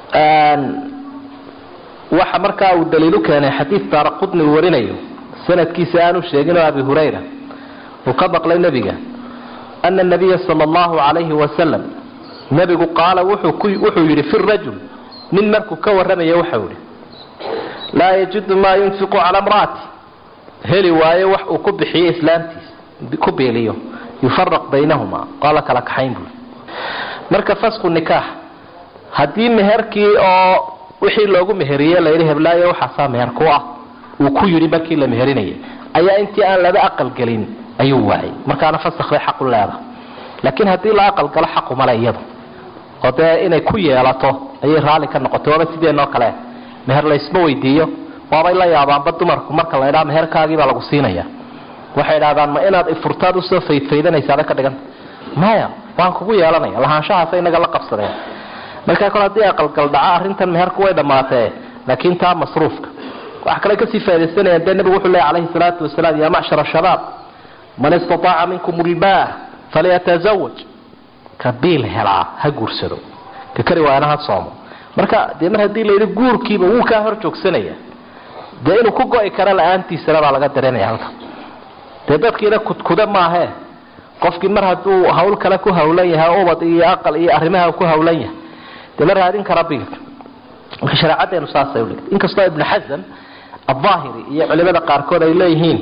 waxa markaa uu daliilu keenay xadiid daara qudni uu warinayo sanadkiisa aanu sheegin oo abi hurayra uu ka maqlay nebiga ana nabiya sala allahu calayhi wasalam nebigu qaala wuxuu yidhi fi rajul nin markuu ka warramaya waxau yihi laa yajidu maa yunfiqu cala mraati heli waayo wax uu ku bixiyo islaamtiisa ku beeliyo yufaraq baynahuma waa la kala kaxayn buui marka fasku nikaax haddii meherkii oo wixii loogu meheriye layidhi heblaayo waxaasaa meher ku ah uu ku yidhi markii la meherinayay ayaa intii aan laba aqal gelin ayuu waayay markaana fasakh bay xaqu leedahay laakiin haddii la aqal galo xaqumale iyadu oo dee inay ku yeelato ayay raalli ka noqotay waaba sideenoo kale meher laysma weydiiyo waabay la yaabaanba dumarku marka la ydhaa meherkaagiibaa lagu siinaya waxay idhahdaan ma inaad ifurtaad usoo faydfaydanaysaaba ka dhiganta maya waan kugu yeelanaya lahaanshahaasa inaga la qabsadeen markaa kole haddii aqalgal dhaca arrintan meherku way dhammaatee laakiin taa masruufka waxa kale kasii faa'idaysanayaan dee nebigu wuxuu leeya calayhi salaatu wasalaam yaa macshara shabaab man istataaca minkum ulbaah falyatazawaj ka biil helaa ha guursado ka kari waayana ha soomo marka dee mar haddii layidhi guurkiiba wuu kaa hor joogsanaya dee inuu ku go-i karo la-aantiisana baa laga dareemaya halka dee dadkiina kudkuda maahee qofkii mar hadduu hawl kale ku hawlan yahay ubad iyo aqal iyo arrimaha ku hawlan yahay dee la raadin kara biilka marka shareecadeenu saasay udhigtay inkastoo ibnu xasan ahaahiri iyo culimada qaarkood ay leeyihiin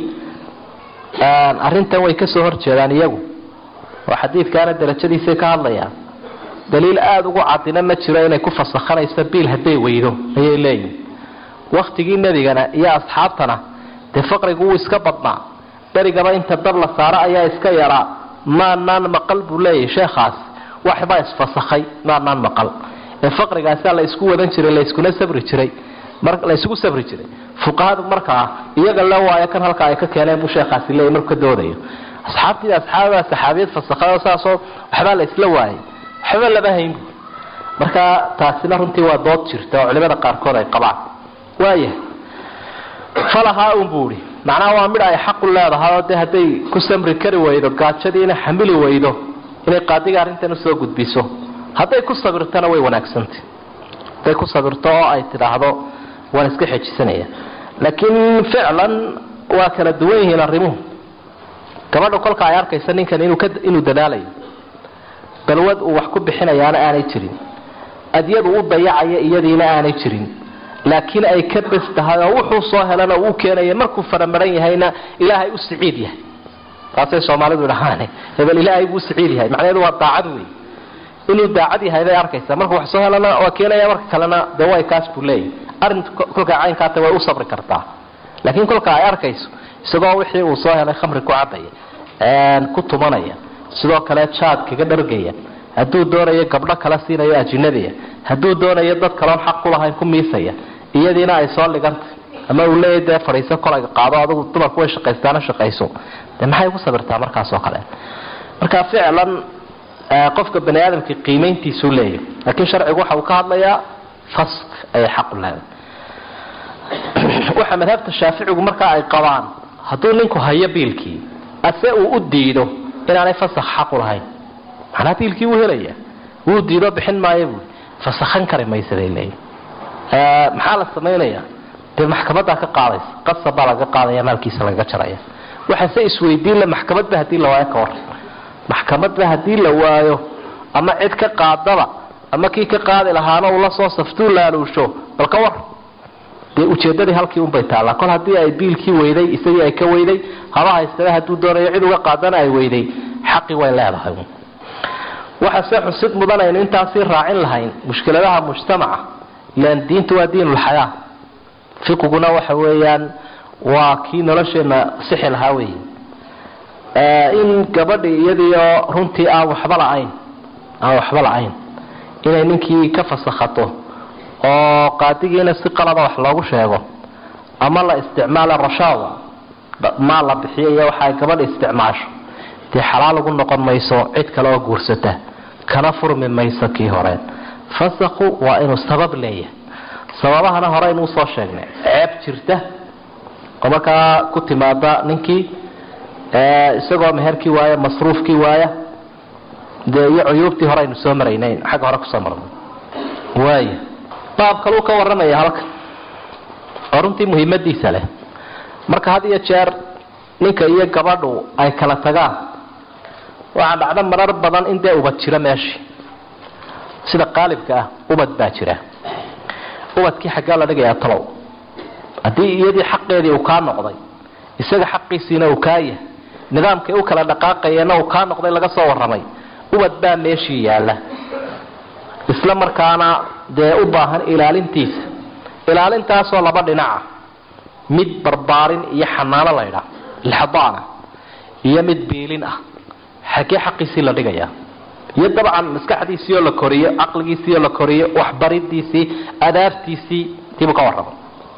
arrintan way kasoo horjeedaan iyagu oo xadiidkaana darajadiisay ka hadlayaan daliil aada ugu cadina ma jiro inay ku fasakhanayso biil hadday weydo ayay leeyihin waktigii nebigana iyo asxaabtana dee faqrigu wuu iska badnaa berigaba inta dab la saaro ayaa iska yaraa maanaan maqal buu leeyahay sheekhaas waxbaa isfasakhay maanaan maqal ee faqrigaasaa la isku wadan jiray layskuna sabri jiray laysugu sabri jiray fuqahadu markaa iyaga la waayo kan halka ay ka keeneen buu sheekhaasi leeyahy markuu ka doodayo asxaabtii asxaabaa saxaabiyad fasakhay oo saasoo waxbaa la isla waayay waxba lama hayn bu marka taasina runtii waa dood jirta oo culimada qaarkood ay qabaan waayahay falahaa un buu ihi macnaha waa midha ay xaqu leedahay oo dee hadday ku samri kari weydo gaajadiina xamili weydo inay qaadiga arrintan usoo gudbiso hadday ku sabirtona way wanaagsantay hadday ku sabirto oo ay tidhaahdo waan iska xejisanaya laakiin ficlan waa kala duwan yihiin arrimuhu gabadha kolka ay arkaysa ninkan inuu dadaalayo balwad uu wax ku bixinayaana aanay jirin adyadu u dayacaya iyadiina aanay jirin laakiin ay ka bes tahay oo wuxuu soo helana uu keenaya markuu faramaran yahayna ilaahay u siciid yahay taasay soomaalidu dhahaan hebel ilaahay buu siciid yahay macnaheedu waa daacad wey inuu daacad yahay bay arkaysaa markuu wax soo helana waa keenaya marka kalena dee way kaas buu leeyahy arrinta kolkaa caynkaata way u sabri kartaa laakiin kolka ay arkayso isagoo wixii uu soo helay khamri ku cabaya ku tumanaya sidoo kale jaad kaga dhargaya hadduu doonayo gabdho kala siinayo ajinabiya hadduu doonayo dad kaloon xaq ku lahayn ku miisaya iyadiina ay soo ligantay ama uu leeyahy dee fadhiiso kolayga qaado adigu dumarku way shaqaystaana shaqayso dee maxay ku sabirtaa markaasoo kale marka ficlan qofka bani aadamka qiimayntiisuu leeyahy laakiin sharcigu waxa uu ka hadlayaa fask ayay xaqu leedahay waxa madhabta shaaficigu markaa ay qabaan hadduu ninku hayo biilkii ase uu u diido inaanay fasak xaqu lahayn macnaa biilkii wuu helaya wuu diido bixin maayo buui fasakhan kari maysa bay leeyihin maxaa la samaynaya dee maxkamadaa ka qaadaysa qasab baa laga qaadaya maalkiisa lagaga jaraya waxaase isweydiinla maxkamadba hadii la waayo ka waran maxkamadba hadii la waayo ama cid ka qaadaba ama kii ka qaadi lahaana uu la soo saftuu laaluusho bal ka war dee ujeedadii halkii unbay taallaa kol haddii ay biilkii weyday isagii ay ka weyday haba haystaba hadduu doonayo cid uga qaadana ay weyday xaqii way leedahay waxase xusid mudanaynu intaasii raacin lahayn mushkiladaha mujtamaca ilan diintu waa diinulxayaa fiqiguna waxa weeyaan waa kii nolosheena sixi lahaa wey in gabadhii iyadiio runtii aan waxba la-ayn aan waxba la-ayn inay ninkii ka fasakhato oo qaadigiina si qalada wax loogu sheego ama la isticmaala rashawa maal la bixiyo iyo waxa ay gabadha isticmaasho dee xalaal ugu noqon mayso cid kale oo guursata kana furmi mayso kii horeen fasakhu waa inuu sabab leeyahay sababahana horeynu usoo sheegnay ceeb jirta oo markaa ku timaada ninkii isagoo meherkii waaya masruufkii waaya dee iyo cuyuubtii horeynu soo maraynayn xagga hore kusoo marnay waaya baab kaluu ka waramaya halkan oo runtii muhiimadiisa leh marka had iyo jeer ninka iyo gabadhu ay kala tagaan waxaa dhacda marar badan in dee ubad jiro meeshii sida qaalibka ah ubad baa jira ubadkii xaggaa la dhigayaa talow haddii iyadii xaqeedii uu kaa noqday isaga xaqiisiina uu kaa yahay nidaamkay u kala dhaqaaqayeenna uu kaa noqday laga soo warramay ubad baa meeshii yaalla isla markaana dee u baahan ilaalintiisa ilaalintaasoo laba dhinaca mid barbaarin iyo xanaano laydhaa lixdaana iyo mid biilin ah xagee xaqiisii la dhigayaa iyo dabcan maskaxdiisii oo la koriyo caqligiisii oo la koriyo waxbaridiisii adaabtiisii tiibuu ka warramay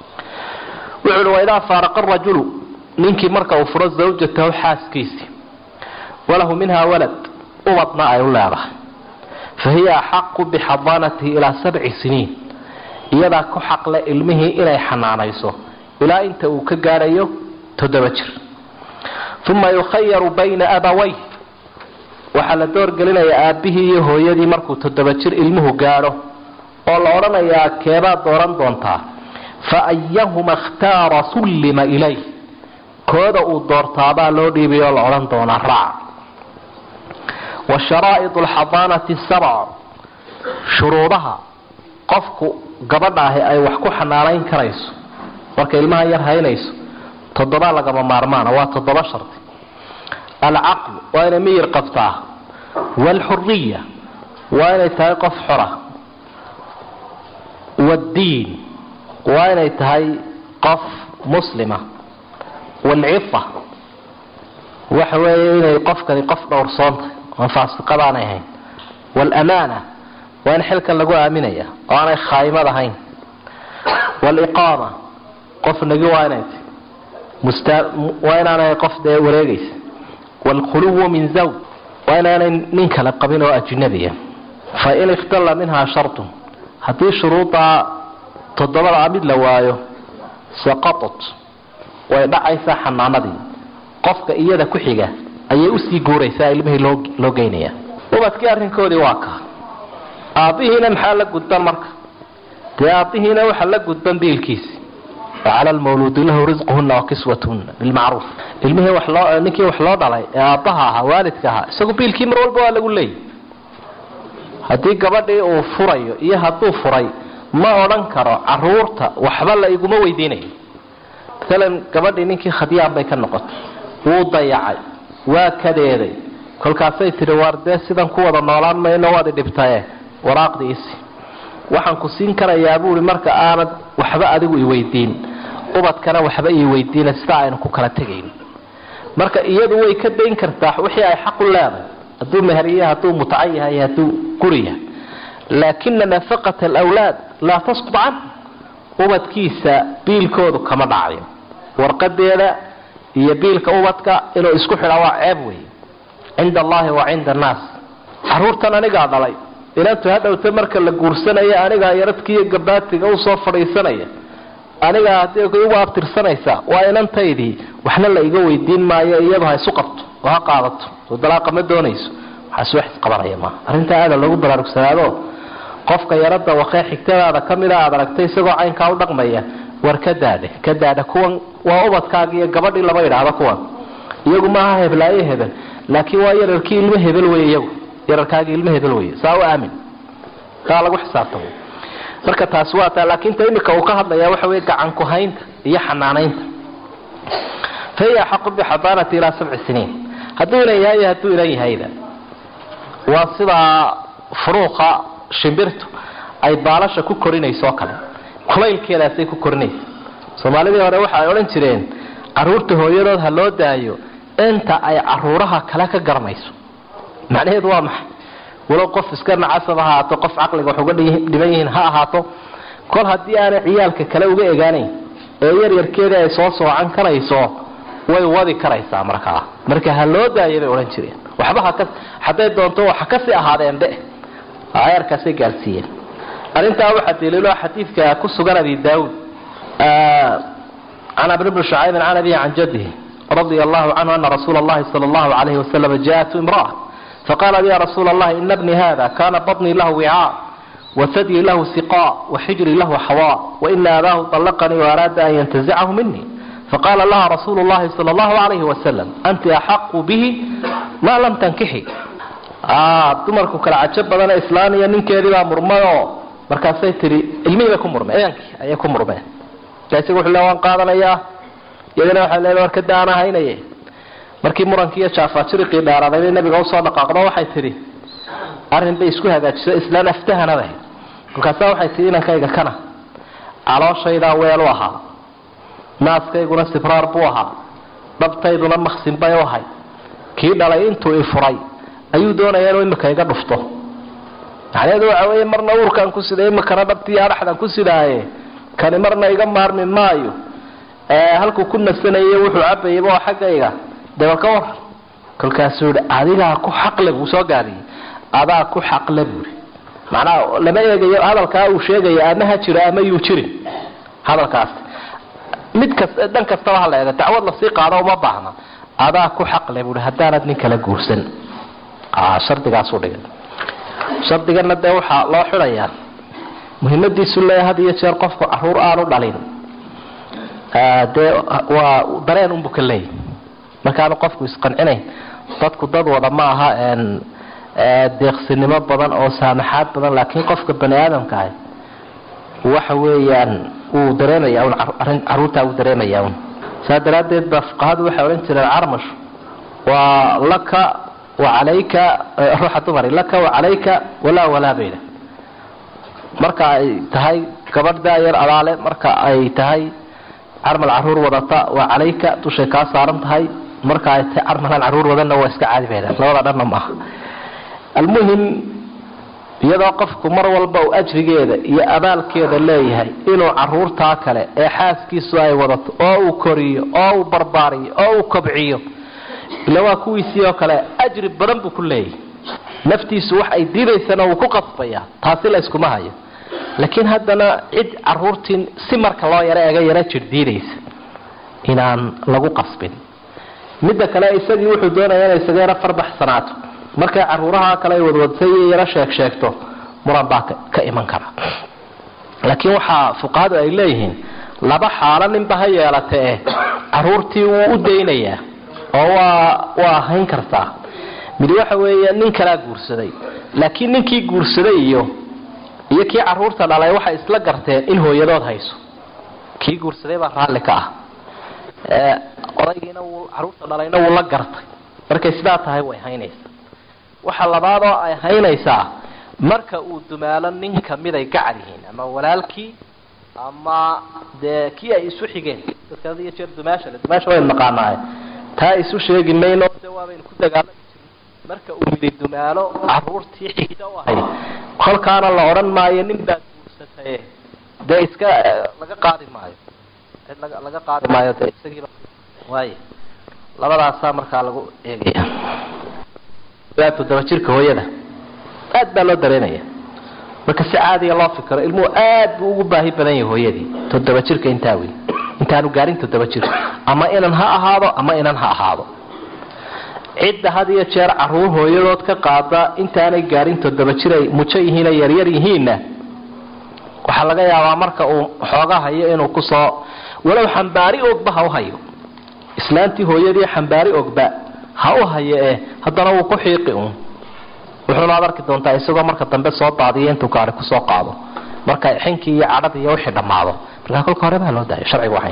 wuxuu uhi waidaa faaraqa rajulu ninkii marka uu furo zawjatahu xaaskiisii walahu minhaa walad ubadna ay u leedahay fa hiya axaqu bixadaanatihi ilaa sabci siniin iyadaa ku xaqle ilmihii inay xanaanayso ilaa inta uu ka gaadhayo toddoba jir uma yukhayaru bayna abaway waxaa la doorgelinayaa aabbihii iyo hooyadii markuu toddoba jir ilmuhu gaadho oo la odhanayaa keebaad dooran doontaa fa ayahuma ikhtaara sullima ilayh kooda uu doortaabaa loo dhiibay oo la odhan doonaa raac wa sharaa'id alxadaanati sabc shuruudaha qofku gabadha ahi ay wax ku xanaanayn karayso marka ilmaha yar haynayso toddoba lagama maarmaana waa toddoba shardi alcaqlu waa inay miyir qabtaa waalxuriya waa inay tahay qof xora waaddiin waa inay tahay qof muslima waalcifa waxa weeye inay qofkani qof dhowrsoontahay oon faasiqadaanay ahayn waalamaana waa in xilkan lagu aaminaya oo aanay khaymad ahayn waaliqaama qof nagi waa inay tahy waa inaanay qof dee wareegaysa waalkhuluwu min zawj waa inaanay nin kale qabin oo ajnabiya fa in ikhtalla minhaa shartun haddii shuruudaa toddobada mid la waayo saqatat way dhacaysaa xanaanadii qofka iyada ku xiga ayay usii guuraysaa ilmihii loo loo geynaya ubadkii arrinkoodii waa ka aabbihiina maxaa la gudban marka dee aabbihiina waxaa la gudban biilkiisi wacala lmawluudi lahu risquhuna wa kiswatuhuna bilmacruuf ilmihii wax loo ninkii wax loo dhalay ee aabbaha ahaa waalidka ahaa isagu biilkii mar walba waa lagu leeyay haddii gabadhii uu furayo iyo hadduu furay ma odhan karo caruurta waxba la iguma weydiinayo maalan gabadhii ninkii khadyaan bay ka noqotay wuu dayacay waa kadeeday kolkaasay tidhi waar dee sidan ku wada noolaan mayno waad idhibtaye waraaqdiisi waxaan ku siin karayaa buui marka aanad waxba adigu iweydiin ubadkana waxba iweydiina sidaa aynu ku kala tegayn marka iyadu way ka dayn kartaa wixii ay xaq u leedahay hadduu meherya hadduu mutaca yahay hadduu guri yahay laakina nafaqata alwlaad laa tasqud can ubadkiisa biilkoodu kama dhacayo warqadeeda iyo biilka ubadka inuu isku xidhaa waa ceeb wey cinda allahi wa cinda annaas caruurtan anigaa dhalay inantu hadhowta marka la guursanaya anigaa yaradkiiyo gabaatiga usoo fadhiisanaya anigaa hadii igu abtirsanaysaa waa inantaydii waxna la iga weydiin maayo iyadu ha isu qabto oo ha qaadato soo dalaaqa ma doonayso waxaas wax isqabanaya maaha arrintaa aada loogu baraarugsanaado qofka yarada wakee xigtadaada kamida aad aragtay isagoo caynkaa u dhaqmaya war ka daade ka daada kuwan waa ubadkaaga iyo gabadhii lama idhaahdo kuwan iyagu maaha heblaayo hebel laakiin waa yararkii ilmo hebel wey iyagu yararkaagii ilmo hebel wey saa u aamin taa lagu xisaabtamo marka taasi waa taa laakiin ta imika uu ka hadlaya waxa wey gacan ku-haynta iyo xanaanaynta fa hiya axaqu bixadaanati ilaa sabci siniin hadduu inan yahay iyo hadduu inan yahayda waa sidaa furuuqa shimbirtu ay baalasha ku korinayso o kale kulaylkeedaasay ku korinaysa soomaalidii hore waxa ay odhan jireen caruurta hooyadood ha loo daayo inta ay caruuraha kale ka garanayso macnaheedu waa maxay walow qof iska nacasab ahaato qof caqliga wax uga dhiban yihiin ha ahaato kol haddii aanay ciyaalka kale uga egaanayn ee yaryarkeedii ay soo soocan karayso way wadi karaysaa markaa marka ha loo daaya bay odhan jireen waxba haka hadday doonto waxa kasii ahaadeen dhe ayarkaasay gaarsiiyeen arrintaa waxaa daliilo xadiidka ku sugan abi daawud can abn bni shucaybin can abihi can jadihi radia allahu canhu ana rasuula allahi sala allahu alayhi wasalam jaءatu imra'a faqalat ya rasuula allahi ina bni hada kana baطnii lahu wicaa wasadyi lahu siqaa waxijri lahu xawaa waina abaahu طalaqanii waaraada an yantazicahu mini faqala laha rasuulu llahi sala allahu alayhi wasalam anti axaqu bihi maa lam tankixi dumarku kala cajo badane islaan iyo ninkeediibaa murmayoo markaasay tihi ilmihii bay ku murmeen edankii ayay ku murmeen isaga wuxuu le waan qaadanayaa iyadana waxay leedahay war kada aan ahaynaye markii murankii iyo jaafajiriqii dheeraaday bay nabiga usoo dhaqaaqdo waxay tidhi arrin bay isku hagaajiso islaan aftahanaba kolkaasaa waxay tihi inankayga kana calooshaydaa weel u ahaa naaskayguna sibraar buu ahaa dhabtayduna maksin bay u ahay kii dhalay intuu ifuray ayuu doonaya inuu imika iga dhufto macnaheedu waxa weeye marna uurkaan ku siday imikana dhabtii adhaxdan ku sidaaye kani marna iga maarmi maayo halkuu ku nasanayay wuxuu cabayaba oo xaggayga debal ka waran kolkaasuu yihi adigaa ku xaqle buu soo gaadiyey adaa ku xaqle buui macnaha lama eegayo hadalkaa uu sheegaya ama ha jiro ama yuu jirin hadalkaas mid kas dhan kastaba ha la eega dacwad lasii qaado uma baahna adaa ku xaqle buui haddaanad nin kala guursan shardigaasu dhigay shardigana dee waxaa loo xidayaa muhiimadiisu le had iyo jeer qofku caruur aanu dhalin dee waa dareen unbu ka leeyay markaanu qofku isqancinayn dadku dad wada ma aha deeqsinimo badan oo saamaxaad badan laakiin qofka bani aadamka ah waxa weeyaan wuu dareemaya un caruurtaa wuu dareemaya un saa daraaddeed ba fuqahadu waxay odhan jireen carmash waa laka wacalayka ruuxa dumari laka wacalayka walaa walaa bayda marka ay tahay gabadh daayar abaale marka ay tahay carmal caruur wadata waa calayka dushay kaa saaran tahay marka ay tahay carmalaan caruur wadanna waa iska caadi bayda labada dhanna maaha almuhim iyadoo qofku mar walba uu ajrigeeda iyo abaalkeeda leeyahay inuu caruurtaa kale ee xaaskiisu ay wadato oo uu koriyo oo uu barbaariyo oo uu kobciyo ila waa kuwiisii oo kale ajri badan buu ku leeyahay naftiisu wax ay diidaysana wuu ku qasbaya taasi la yskuma hayo laakiin haddana cid caruurtii si marka loo yaro ega yaro jir diidaysa inaan lagu qasbin midda kale isagii wuxuu doonaya inay isaga yaro farbaxsanaato markay caruuraha kale ay wadwadsay iyo yaro sheeg sheegto muran baa ka iman kara laakiin waxaa fuqahadu ay leeyihiin laba xaalo ninba ha yeelata eh caruurtii wuu u daynayaa oo waa waa hayn kartaa mid waxa weeye nin kalaa guursaday laakiin ninkii guursaday iyo iyo kii caruurta dhalay waxay isla garteen in hooyadood hayso kii guursaday baa raalli ka ah odaygiina wuu caruurta dhalayna wuu la gartay markay sidaa tahay way haynaysaa waxa labaadoo ay haynaysaa marka uu dumaalo nin kamiday gacal yihiin ama walaalkii ama dee kii ay isu xigeen dadka had iyo jeer dumaasha le dumaasha waynu naqaanaaye taa isu sheegi mayno de waabaynu ku dagaalami jirin marka uu yidhi dumaalo caruurtii xigta u ahayd kolkaana la odhan maayo nin baad guursataye dee iska laga qaadi maayo cid laga laga qaadi maayo dee isagiiba waay labadaasaa markaa lagu eegaya toddoba jirka hooyada aad baa loo dareenaya marka si caadiga loo fikiro ilmuhu aad buu ugu baahi badan yahay hooyadii toddoba jirka intaa wey intaanu gaarin toddoba jir ama inan ha ahaado ama inan ha ahaado cidda had iyo jeer caruur hooyadood ka qaada intaanay gaarin toddoba jir ay mujo yihiin ay yaryar yihiinna waxaa laga yaabaa marka uu xooga hayo inuu kusoo walow xambaari ogba ha u hayo islaantii hooyadii xambaari ogba ha u hayo eh haddana wuu ku xiiqi un wuxuuna ad arki doontaa isagoo marka dambe soo daadiyo intuu gaari kusoo qaado marka xinkii iyo cadhadii iyo wixii dhammaado markaa kolka hore baa loo daayo sharcigu waxay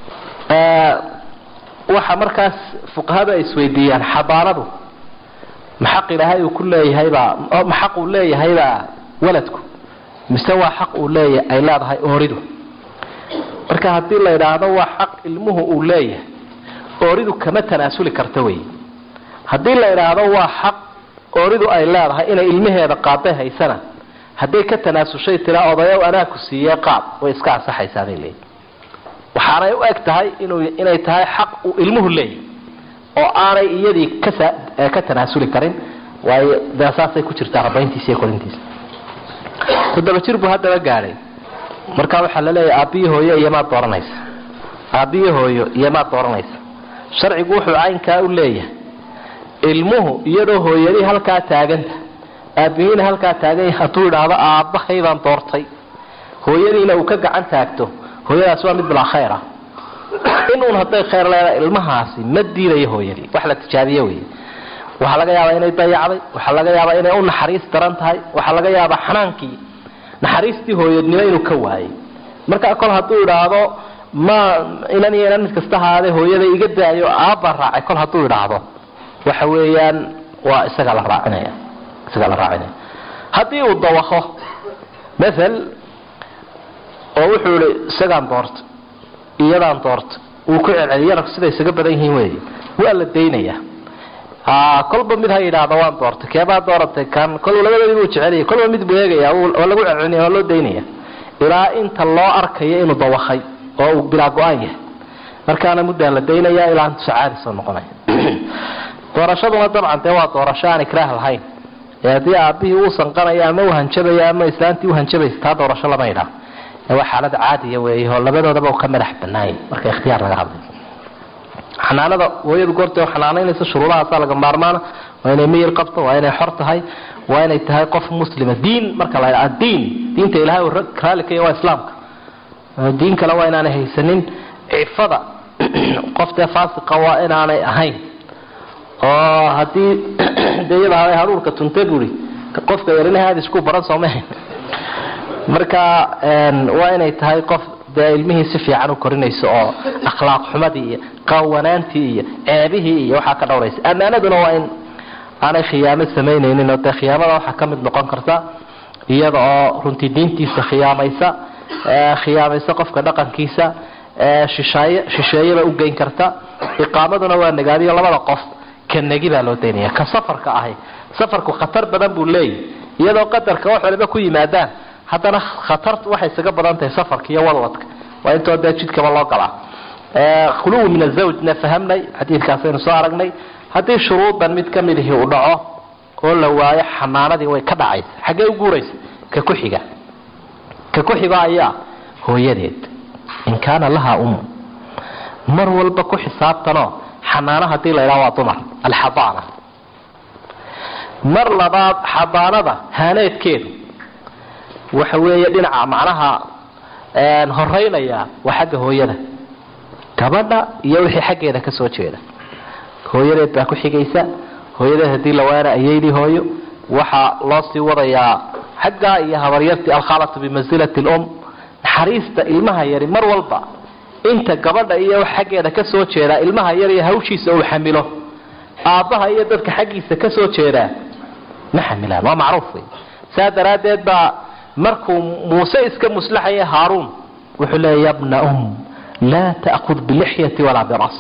waxa markaas fuqahada ay isweydiiyaan xabaanadu maxaq ilaahay uu ku leeyahaybaa maxaq uu leeyahaybaa waladku mise waa xaq uu leeya ay leedahay ooridu marka haddii la yidhaahdo waa xaq ilmuhu uu leeyahay ooridu kama tanaasuli karta wey haddii la yidhaahdo waa xaq ooridu ay leedahay inay ilmaheeda qaaday haysana hadday ka tanaasushay tiraa odayow anaa ku siiyee qaad way iska ansaxaysaa bay leeyihi waxaanay u eg tahay inuu inay tahay xaq uu ilmuhu leeyahy oo aanay iyadii kasa ka tanaasuli karin waayo dee saasay ku jirtaa rabayntiisa iyo korintiisa toddoba jir buu haddaba gaadhay markaa waxaa la leeyahay aabbiyo hooyo iyomaad dooranaysa aabbiyo hooyo iyomaad dooranaysa sharcigu wuxuu caynkaa u leeyahay ilmuhu iyadoo hooyadii halkaa taaganta aabihiina halkaa taaganya hadduu idhaahdo aabbahay baan doortay hooyadiina uu ka gacan taagto hooyadaasi waa mid bilaa khayr ah inuun hadday khayr leedahay ilmahaasi ma diidayo hooyadii wax la tijaabiye wey waxaa laga yaabaa inay dayacday waxaa laga yaabaa inay u naxariis daran tahay waxaa laga yaabaa xanaankii naxariistii hooyadnimo inuu ka waayay markaa kol hadduu idhaahdo ma inan iyo inan mid kasta ahaadee hooyada iga daayo aabbaa raacay kol hadduu idhaahdo waxa weeyaan waa isaga la raacinaya isagaa la raacinaya haddii uu dawaqo maal oo wuxuu ihi isagaan doorta iyadaan doorta uu ku celceliy yarabku siday isaga badan yihiin wey waa la daynaya kolba mid ha yidhaahdo waan doortay keebaa dooratay kan kol labadoodii buu jecelaya kolba mid buu eegaya waa lagu celcelinaya waa loo daynaya ilaa inta loo arkayo inuu dawaqay oo uu bilaa go-aan yahay markaana muddaa la daynaya ilaa intu sacaadi soo noqonaya doorashaduna dabcan dee waa doorasho aan ikraah lahayn ee haddii aabihii uu sanqanaya ama uu hanjabaya ama islaantii u hanjabaysa taa doorasho lama idhaa waa xaalad caadiya weey oo labadoodaba ka madax banaay marka ikhtiyaar laga hadlay xanaanada hooyadu goorta xanaanaynaysa shuruudahaasaa laga maarmaana waa inay miyir qabto waa inay xor tahay waa inay tahay qof muslima diin marka la ydhaa diin diinta ilahay uu raali ka yahy waa islaamka diin kale waa inaanay haysanin cifada qof dee faasiqa waa inaanay ahayn oo haddii deyada haruurka tunta buri qofka yarina aadisku baran soomahan marka waa inay tahay qof dee ilmihii si fiican u korinayso oo akhlaaq xumadii iyo qawanaantii iyo ceebihii iyo waxaa ka dhowraysa ammaanaduna waa in aanay khiyaamo samaynaynin oo dee khiyaamada waxaa ka mid noqon karta iyada oo runtii diintiisa khiyaamaysa khiyaamaysa qofka dhaqankiisa shishaay shisheeyaba u geyn karta iqaamaduna waa nagaadiyo labada qof ka negi baa loo daynaya ka safarka ahi safarku khatar badan buu leeyahy iyadoo qadarka wax waliba ku yimaadaan haddana khatartu waxay isaga badan tahay safarka iyo wadwadka waa intoo dee jidkaba loo galaa khuluwi min azawjna fahamnay xadiidkaasaynu soo aragnay haddii shuruudan mid ka midihi uu dhaco oo la waayo xanaanadii way ka dhacaysa xaggee u guuraysa ka ku xiga ka ku xiga ayaa hooyadeed in kaana lahaa um mar walba ku xisaabtanoo xanaano hadii la ydhaha waa dumar alxadaana mar labaad xadaanada haaneedkeedu waxa weeye dhinaca macnaha horeynaya waa xagga hooyada gabadha iyo wixii xaggeeda ka soo jeeda hooyadeed baa ku xigaysa hooyadeed hadii la waana ayeydii hooyo waxaa loo sii wadayaa xaggaa iyo habaryartii alkhaalatu bimansilati lum naxariista ilmaha yari mar walba inta gabadha iyo xaggeeda ka soo jeedaa ilmaha yar iyo hawshiisa uu xamilo aabbaha iyo dadka xaggiisa ka soo jeedaa ma xamilaan waa macruuf wey saa daraaddeed baa markuu muuse iska muslaxaya haaruun wuxuu leeya yabna um laa ta'kud bilixyati walaa biras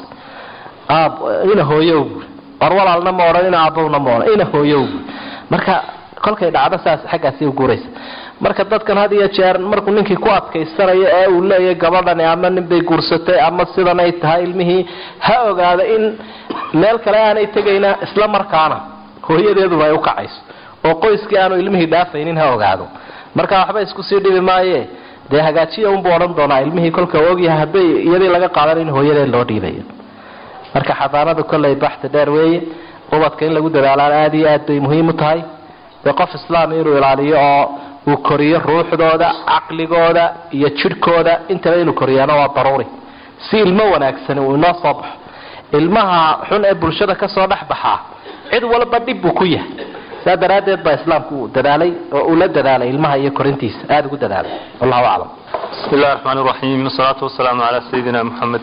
ina hooyow war walaalna ma odhan ina aabbowna ma odhan ina hooyow marka kolkay dhacdo saas xaggaasi u guuraysa marka dadkan had iyo jeer markuu ninkii ku adkaysanayo ee uu leeyahay gabadhani ama ninbay guursatay ama sidanay tahay ilmihii ha ogaado in meel kale aanay tegayna isla markaana hooyadeeduba ay ukacayso oo qoyskii aanu ilmihii dhaafaynin ha ogaado marka waxba isku sii dhibi maaye dee hagaajiya unbuu odhan doonaa ilmihii kolka ogyahay hadday iyadii laga qaadan in hooyadeed loo dhiibayo marka xadaanadu kolley baxti dheer weeye ubadka in lagu dadaalaan aada iyo aad bay muhiim u tahay dee qof islaami inuu ilaaliyo oo uu koriyo ruuxdooda caqligooda iyo jidhkooda intaba inuu koriyaana waa daruuri si ilmo wanaagsani uu inoo soo baxo ilmaha xun ee bulshada kasoo dhex baxaa cid walba dhib buu ku yahay saa daraaddeed baa islaamku uu dadaalay oo uu la dadaalay ilmaha iyo korintiisa aada ugu dadaalay wallahu aclam bismi illahi raxmaan raxiim wasalaatu wasalaamu calaa sayidina muxamed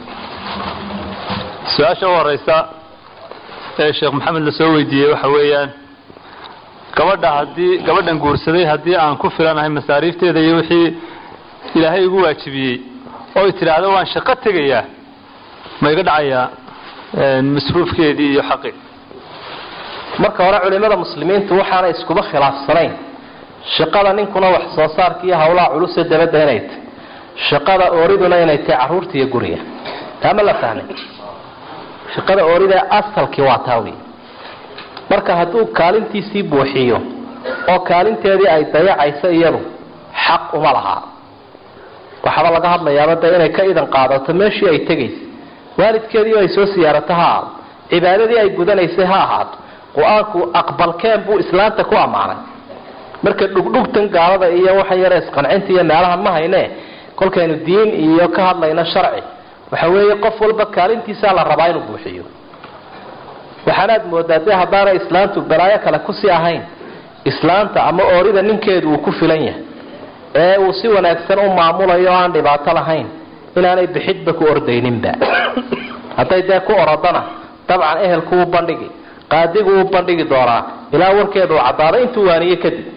su-aasha u horeysa ee sheekh maxamed lasoo weydiiyey waxa weeyaan gabadha hadii gabadhan guursaday haddii aan ku filanahay masaariifteeda iyo wixii ilaahay igu waajibiyey oy tidhaahdo waan shaqo tegayaa ma iga dhacayaa masruufkeedii iyo xaqi marka hore culimada muslimiintu waxaanay iskuba khilaafsanayn shaqada ninkuna wax soo saarka iyo hawlaha culuse dabadda inay tahy shaqada ooriduna inay tahay caruurta iyo guriga taama la fahmay shaqada oorida asalkii waa taa wey marka hadduu kaalintiisii buuxiyo oo kaalinteedii ay dayacayso iyadu xaq uma lahaa waxaaba laga hadlayaaba de inay ka idan qaadato meeshii ay tegaysa waalidkeedii ay soo siyaarato ha ahaado cibaadadii ay gudanaysay ha ahaato qur-aanku aqbalkeen buu islaanta ku ammaanay marka dhugdhugtan gaalada iyo waxan yare isqancinta iyo meelahan ma hayne kolkaynu diin iyo ka hadlayno sharci waxa weeye qof walba kaalintiisaa la rabaa inuu buuxiyo waxaanaad moodaa dee haddaanay islaantu balaayo kale kusii ahayn islaanta ama oorida ninkeedu uu ku filan yahay ee uu si wanaagsan u maamulayo o aan dhibaato lahayn inaanay bixidba ku ordayninba hadday dee ku orodana dabcan ehelku u bandhigi qaadigu u bandhigi doonaa ilaa warkeedu uu caddaado intuu waaniyo kadib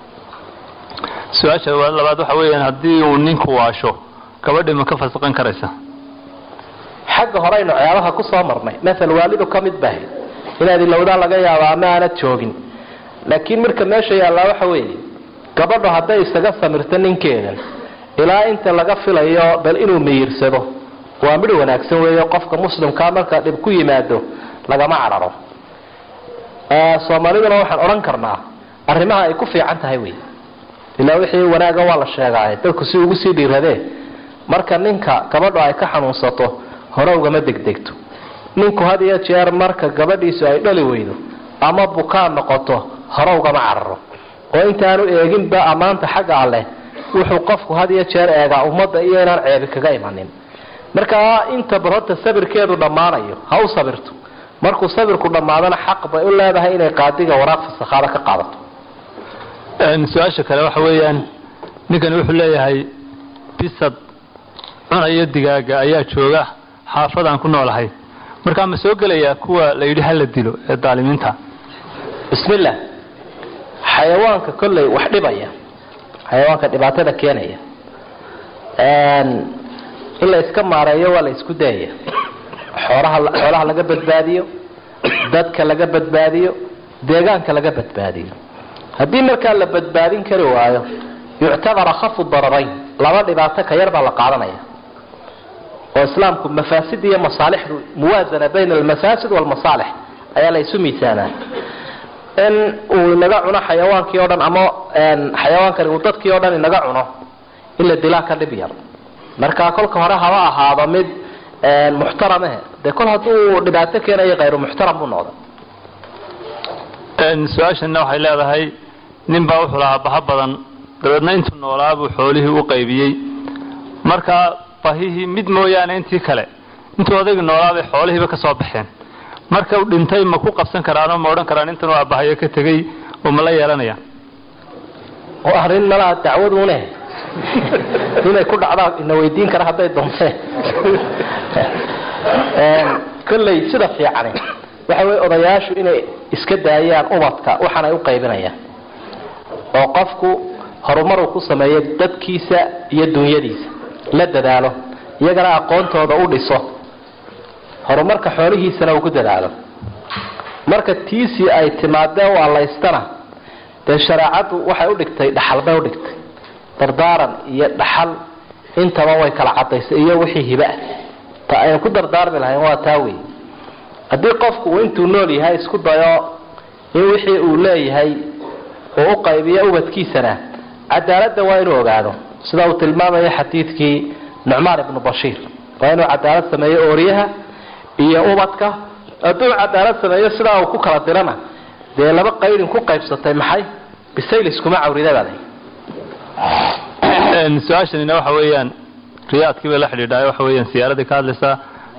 su-aasha labaad waxa weeyaan haddii uu ninku waasho gabadhii ma ka fasaqan karaysa xagga hore aynu ciyaabaha ku soo marnay maal waalidu ka mid bahay inaad ilowdaa laga yaabo ama aanad joogin laakiin marka meesha yaallaa waxa weeye gabadhu hadday isaga samirto ninkeedan ilaa inta laga filayo bal inuu miyirsado waa midh wanaagsan weeyo qofka muslimkaa marka dhib ku yimaado lagama cararo soomaaliduna waxaan odhan karnaa arrimaha ay ku fiican tahay wey ilaa wixii wanaaga waa la sheegaaye dadku si ugu sii dhiiradee marka ninka gabadhu ay ka xanuunsato hore ugama degdegto ninku had iyo jeer marka gabadhiisu ay dhali weydo ama bukaan noqoto hore ugama cararo oo intaanu eeginba ammaanta xagga alleh wuxuu qofku had iyo jeer eegaa ummadda iyo inaan ceebi kaga imanin markaa inta barhorta sabirkeedu dhammaanayo ha u sabirto markuu sabirku dhammaadana xaq bay u leedahay inay qaadiga waraaq fasakhaada ka qaadato su-aasha kale waxa weeyaan ninkani wuxuu leeyahay bisad cunayo digaaga ayaa jooga xaafadaan ku noolahay markaa ma soo gelayaa kuwa la yidhi hala dilo ee daalimiinta bismillah xayawaanka kolley wax dhibaya xayawaanka dhibaatada keenaya in la iska maareeyo waa la isku dayaya xoolaha xoolaha laga badbaadiyo dadka laga badbaadiyo deegaanka laga badbaadiyo haddii markaa la badbaadin kari waayo yuctabar akhafu dararayn laba dhibaato ka yar baa la qaadanaya oo islaamku mafaasid iyo masaalixdu muwaasana bayna almafaasid walmasaalix ayaa la isu miisaanaa in uu inaga cuno xayawaankii o dhan ama xayawaankani uu dadkii o dhan inaga cuno in la dilaa ka dhib yar markaa kolka hore haba ahaado mid muxtaramahe dee kol hadduu dhibaato keenayo kayru muxtaram buu noqda su-aashana waxay leedahay nin baa wuxuu lahaa baha badan dabeedna intuu noolaa buu xoolihii u qaybiyey markaa bahihii mid mooyaane intii kale intuu odaygi noolaabay xoolihiiba ka soo baxeen marka u dhintay ma ku qabsan karaanoo ma odhan karaan intan waa bahayo ka tegey oo ma la yeelanayaan oo arrin malaha dacwadune inay ku dhacdaan ina weydiin kara hadday doonteen kolley sida fiicani waxa weye odayaashu inay iska daayaan ubadka waxaan ay u qaybinayaan oo qofku horumaruu ku sameeyo dadkiisa iyo dunyadiisa la dadaalo iyagana aqoontooda u dhiso horumarka xoolihiisana uu ku dadaalo marka tiisii ay timaadee u allaystana dee shareecaddu waxay udhigtay dhaxal bay udhigtay dardaaran iyo dhaxal intaba way kala cadaysay iyo wixii hibaah ta aynu ku dardaarmi lahayn waa taa wey haddii qofku uu intuu nool yahay isku dayo in wixii uu leeyahay uu u qaybiyo ubadkiisana cadaaladda waa inuu ogaado sida uu tilmaamayo xadiidkii nucmaan ibnu bashiir waa inuu cadaalad sameeyo ooryaha iyo ubadka hadduu cadaalad sameeyo sidaa uu ku kala dirana dee laba qaydin ku qaybsatay maxay bisayl iskuma cawrida baa su-aashanina waxa weeyaan riyaadkii bay la xidhiidhaa waxa weeyaan siyaaradii ka hadlaysaa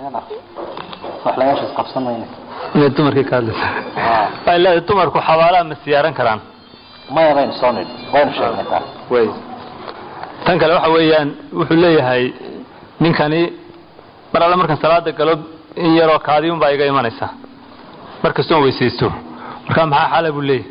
inay dumarkii ka hadlaysaa waxay leedahay dumarku xabaalaha ma siyaaran karaan maya baynu soo nidhi waynu sheegnay taa way tan kale waxa weeyaan wuxuu leeyahay ninkani mar alle markaan salaada galo in yaroo kaadiun baa iga imanaysa markastoon weysaysto markaa maxaa xala buu leeyahay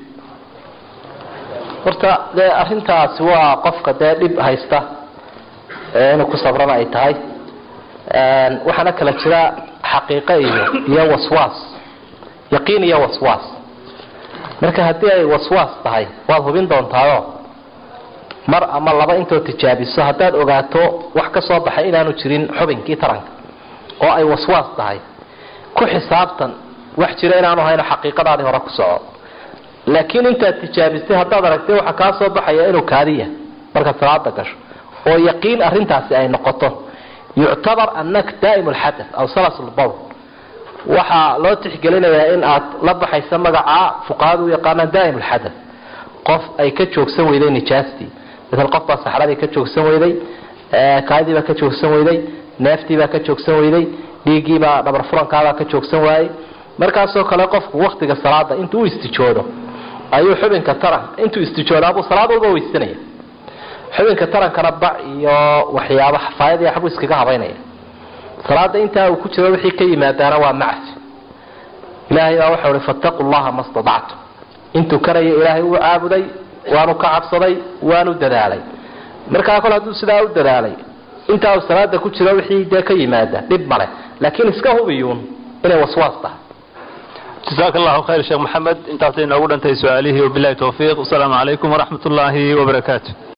horta dee arrintaasi waa qofka dee dhib haysta inuu ku sabrana ay tahay waxaana kala jira xaqiiqo iyo iyo waswaas yaqiin iyo waswaas marka haddii ay waswaas tahay waad hubin doontaayo mar ama laba intood tijaabiso haddaad ogaato wax ka soo baxay inaanu jirin xubinkii taranka oo ay waswaas tahay ku xisaabtan wax jira inaanu hayno xaqiiqadaadii hore ku soco laakiin intaad tijaabistay haddaad aragtay waxaa kaa soo baxaya inuu kaadiya markaad salaada gasho oo yaqiin arintaasi ay noqoto yuctabar anaka daa'im lxadath aw salas lbawl waxaa loo tixgelinayaa in aad la baxaysa magaca fuqahadu u yaqaanaan daa'im lxadath qof ay ka joogsan weyday nijaastii maala qof baa saxradii ka joogsan weyday kaadii baa ka joogsan weyday neeftii baa ka joogsan weyday dhiiggiibaa dhabar furankaabaa ka joogsan waayey markaasoo kale qofku waktiga salaada intuu u istijoodo ayuu xubinka taran intuu istijoodaabuu salaad walba weysanaya xubinka tarankana bac iyo waxyaaba xafaayad iyo waxbuu iskaga habaynaya salaada intaa uu ku jiro wixii ka yimaadaana waa macsi ilaahay baa waxau hi fattaqu llaha ma stadactum intuu karayo ilaahay uu caabuday waanu ka cabsaday waanu dadaalay markaa kol hadduu sidaa u dadaalay intaa uu salaada ku jiro wixii dee ka yimaada dhib male laakiin iska hubiyuun inay waswaas tahay jasaaka allahu khayr sheekh maxamed intaasay inoogu dhantay su-aalihii wabilahi towfiiq wasalaamu calaykum waraxmat ullaahi wabarakaatu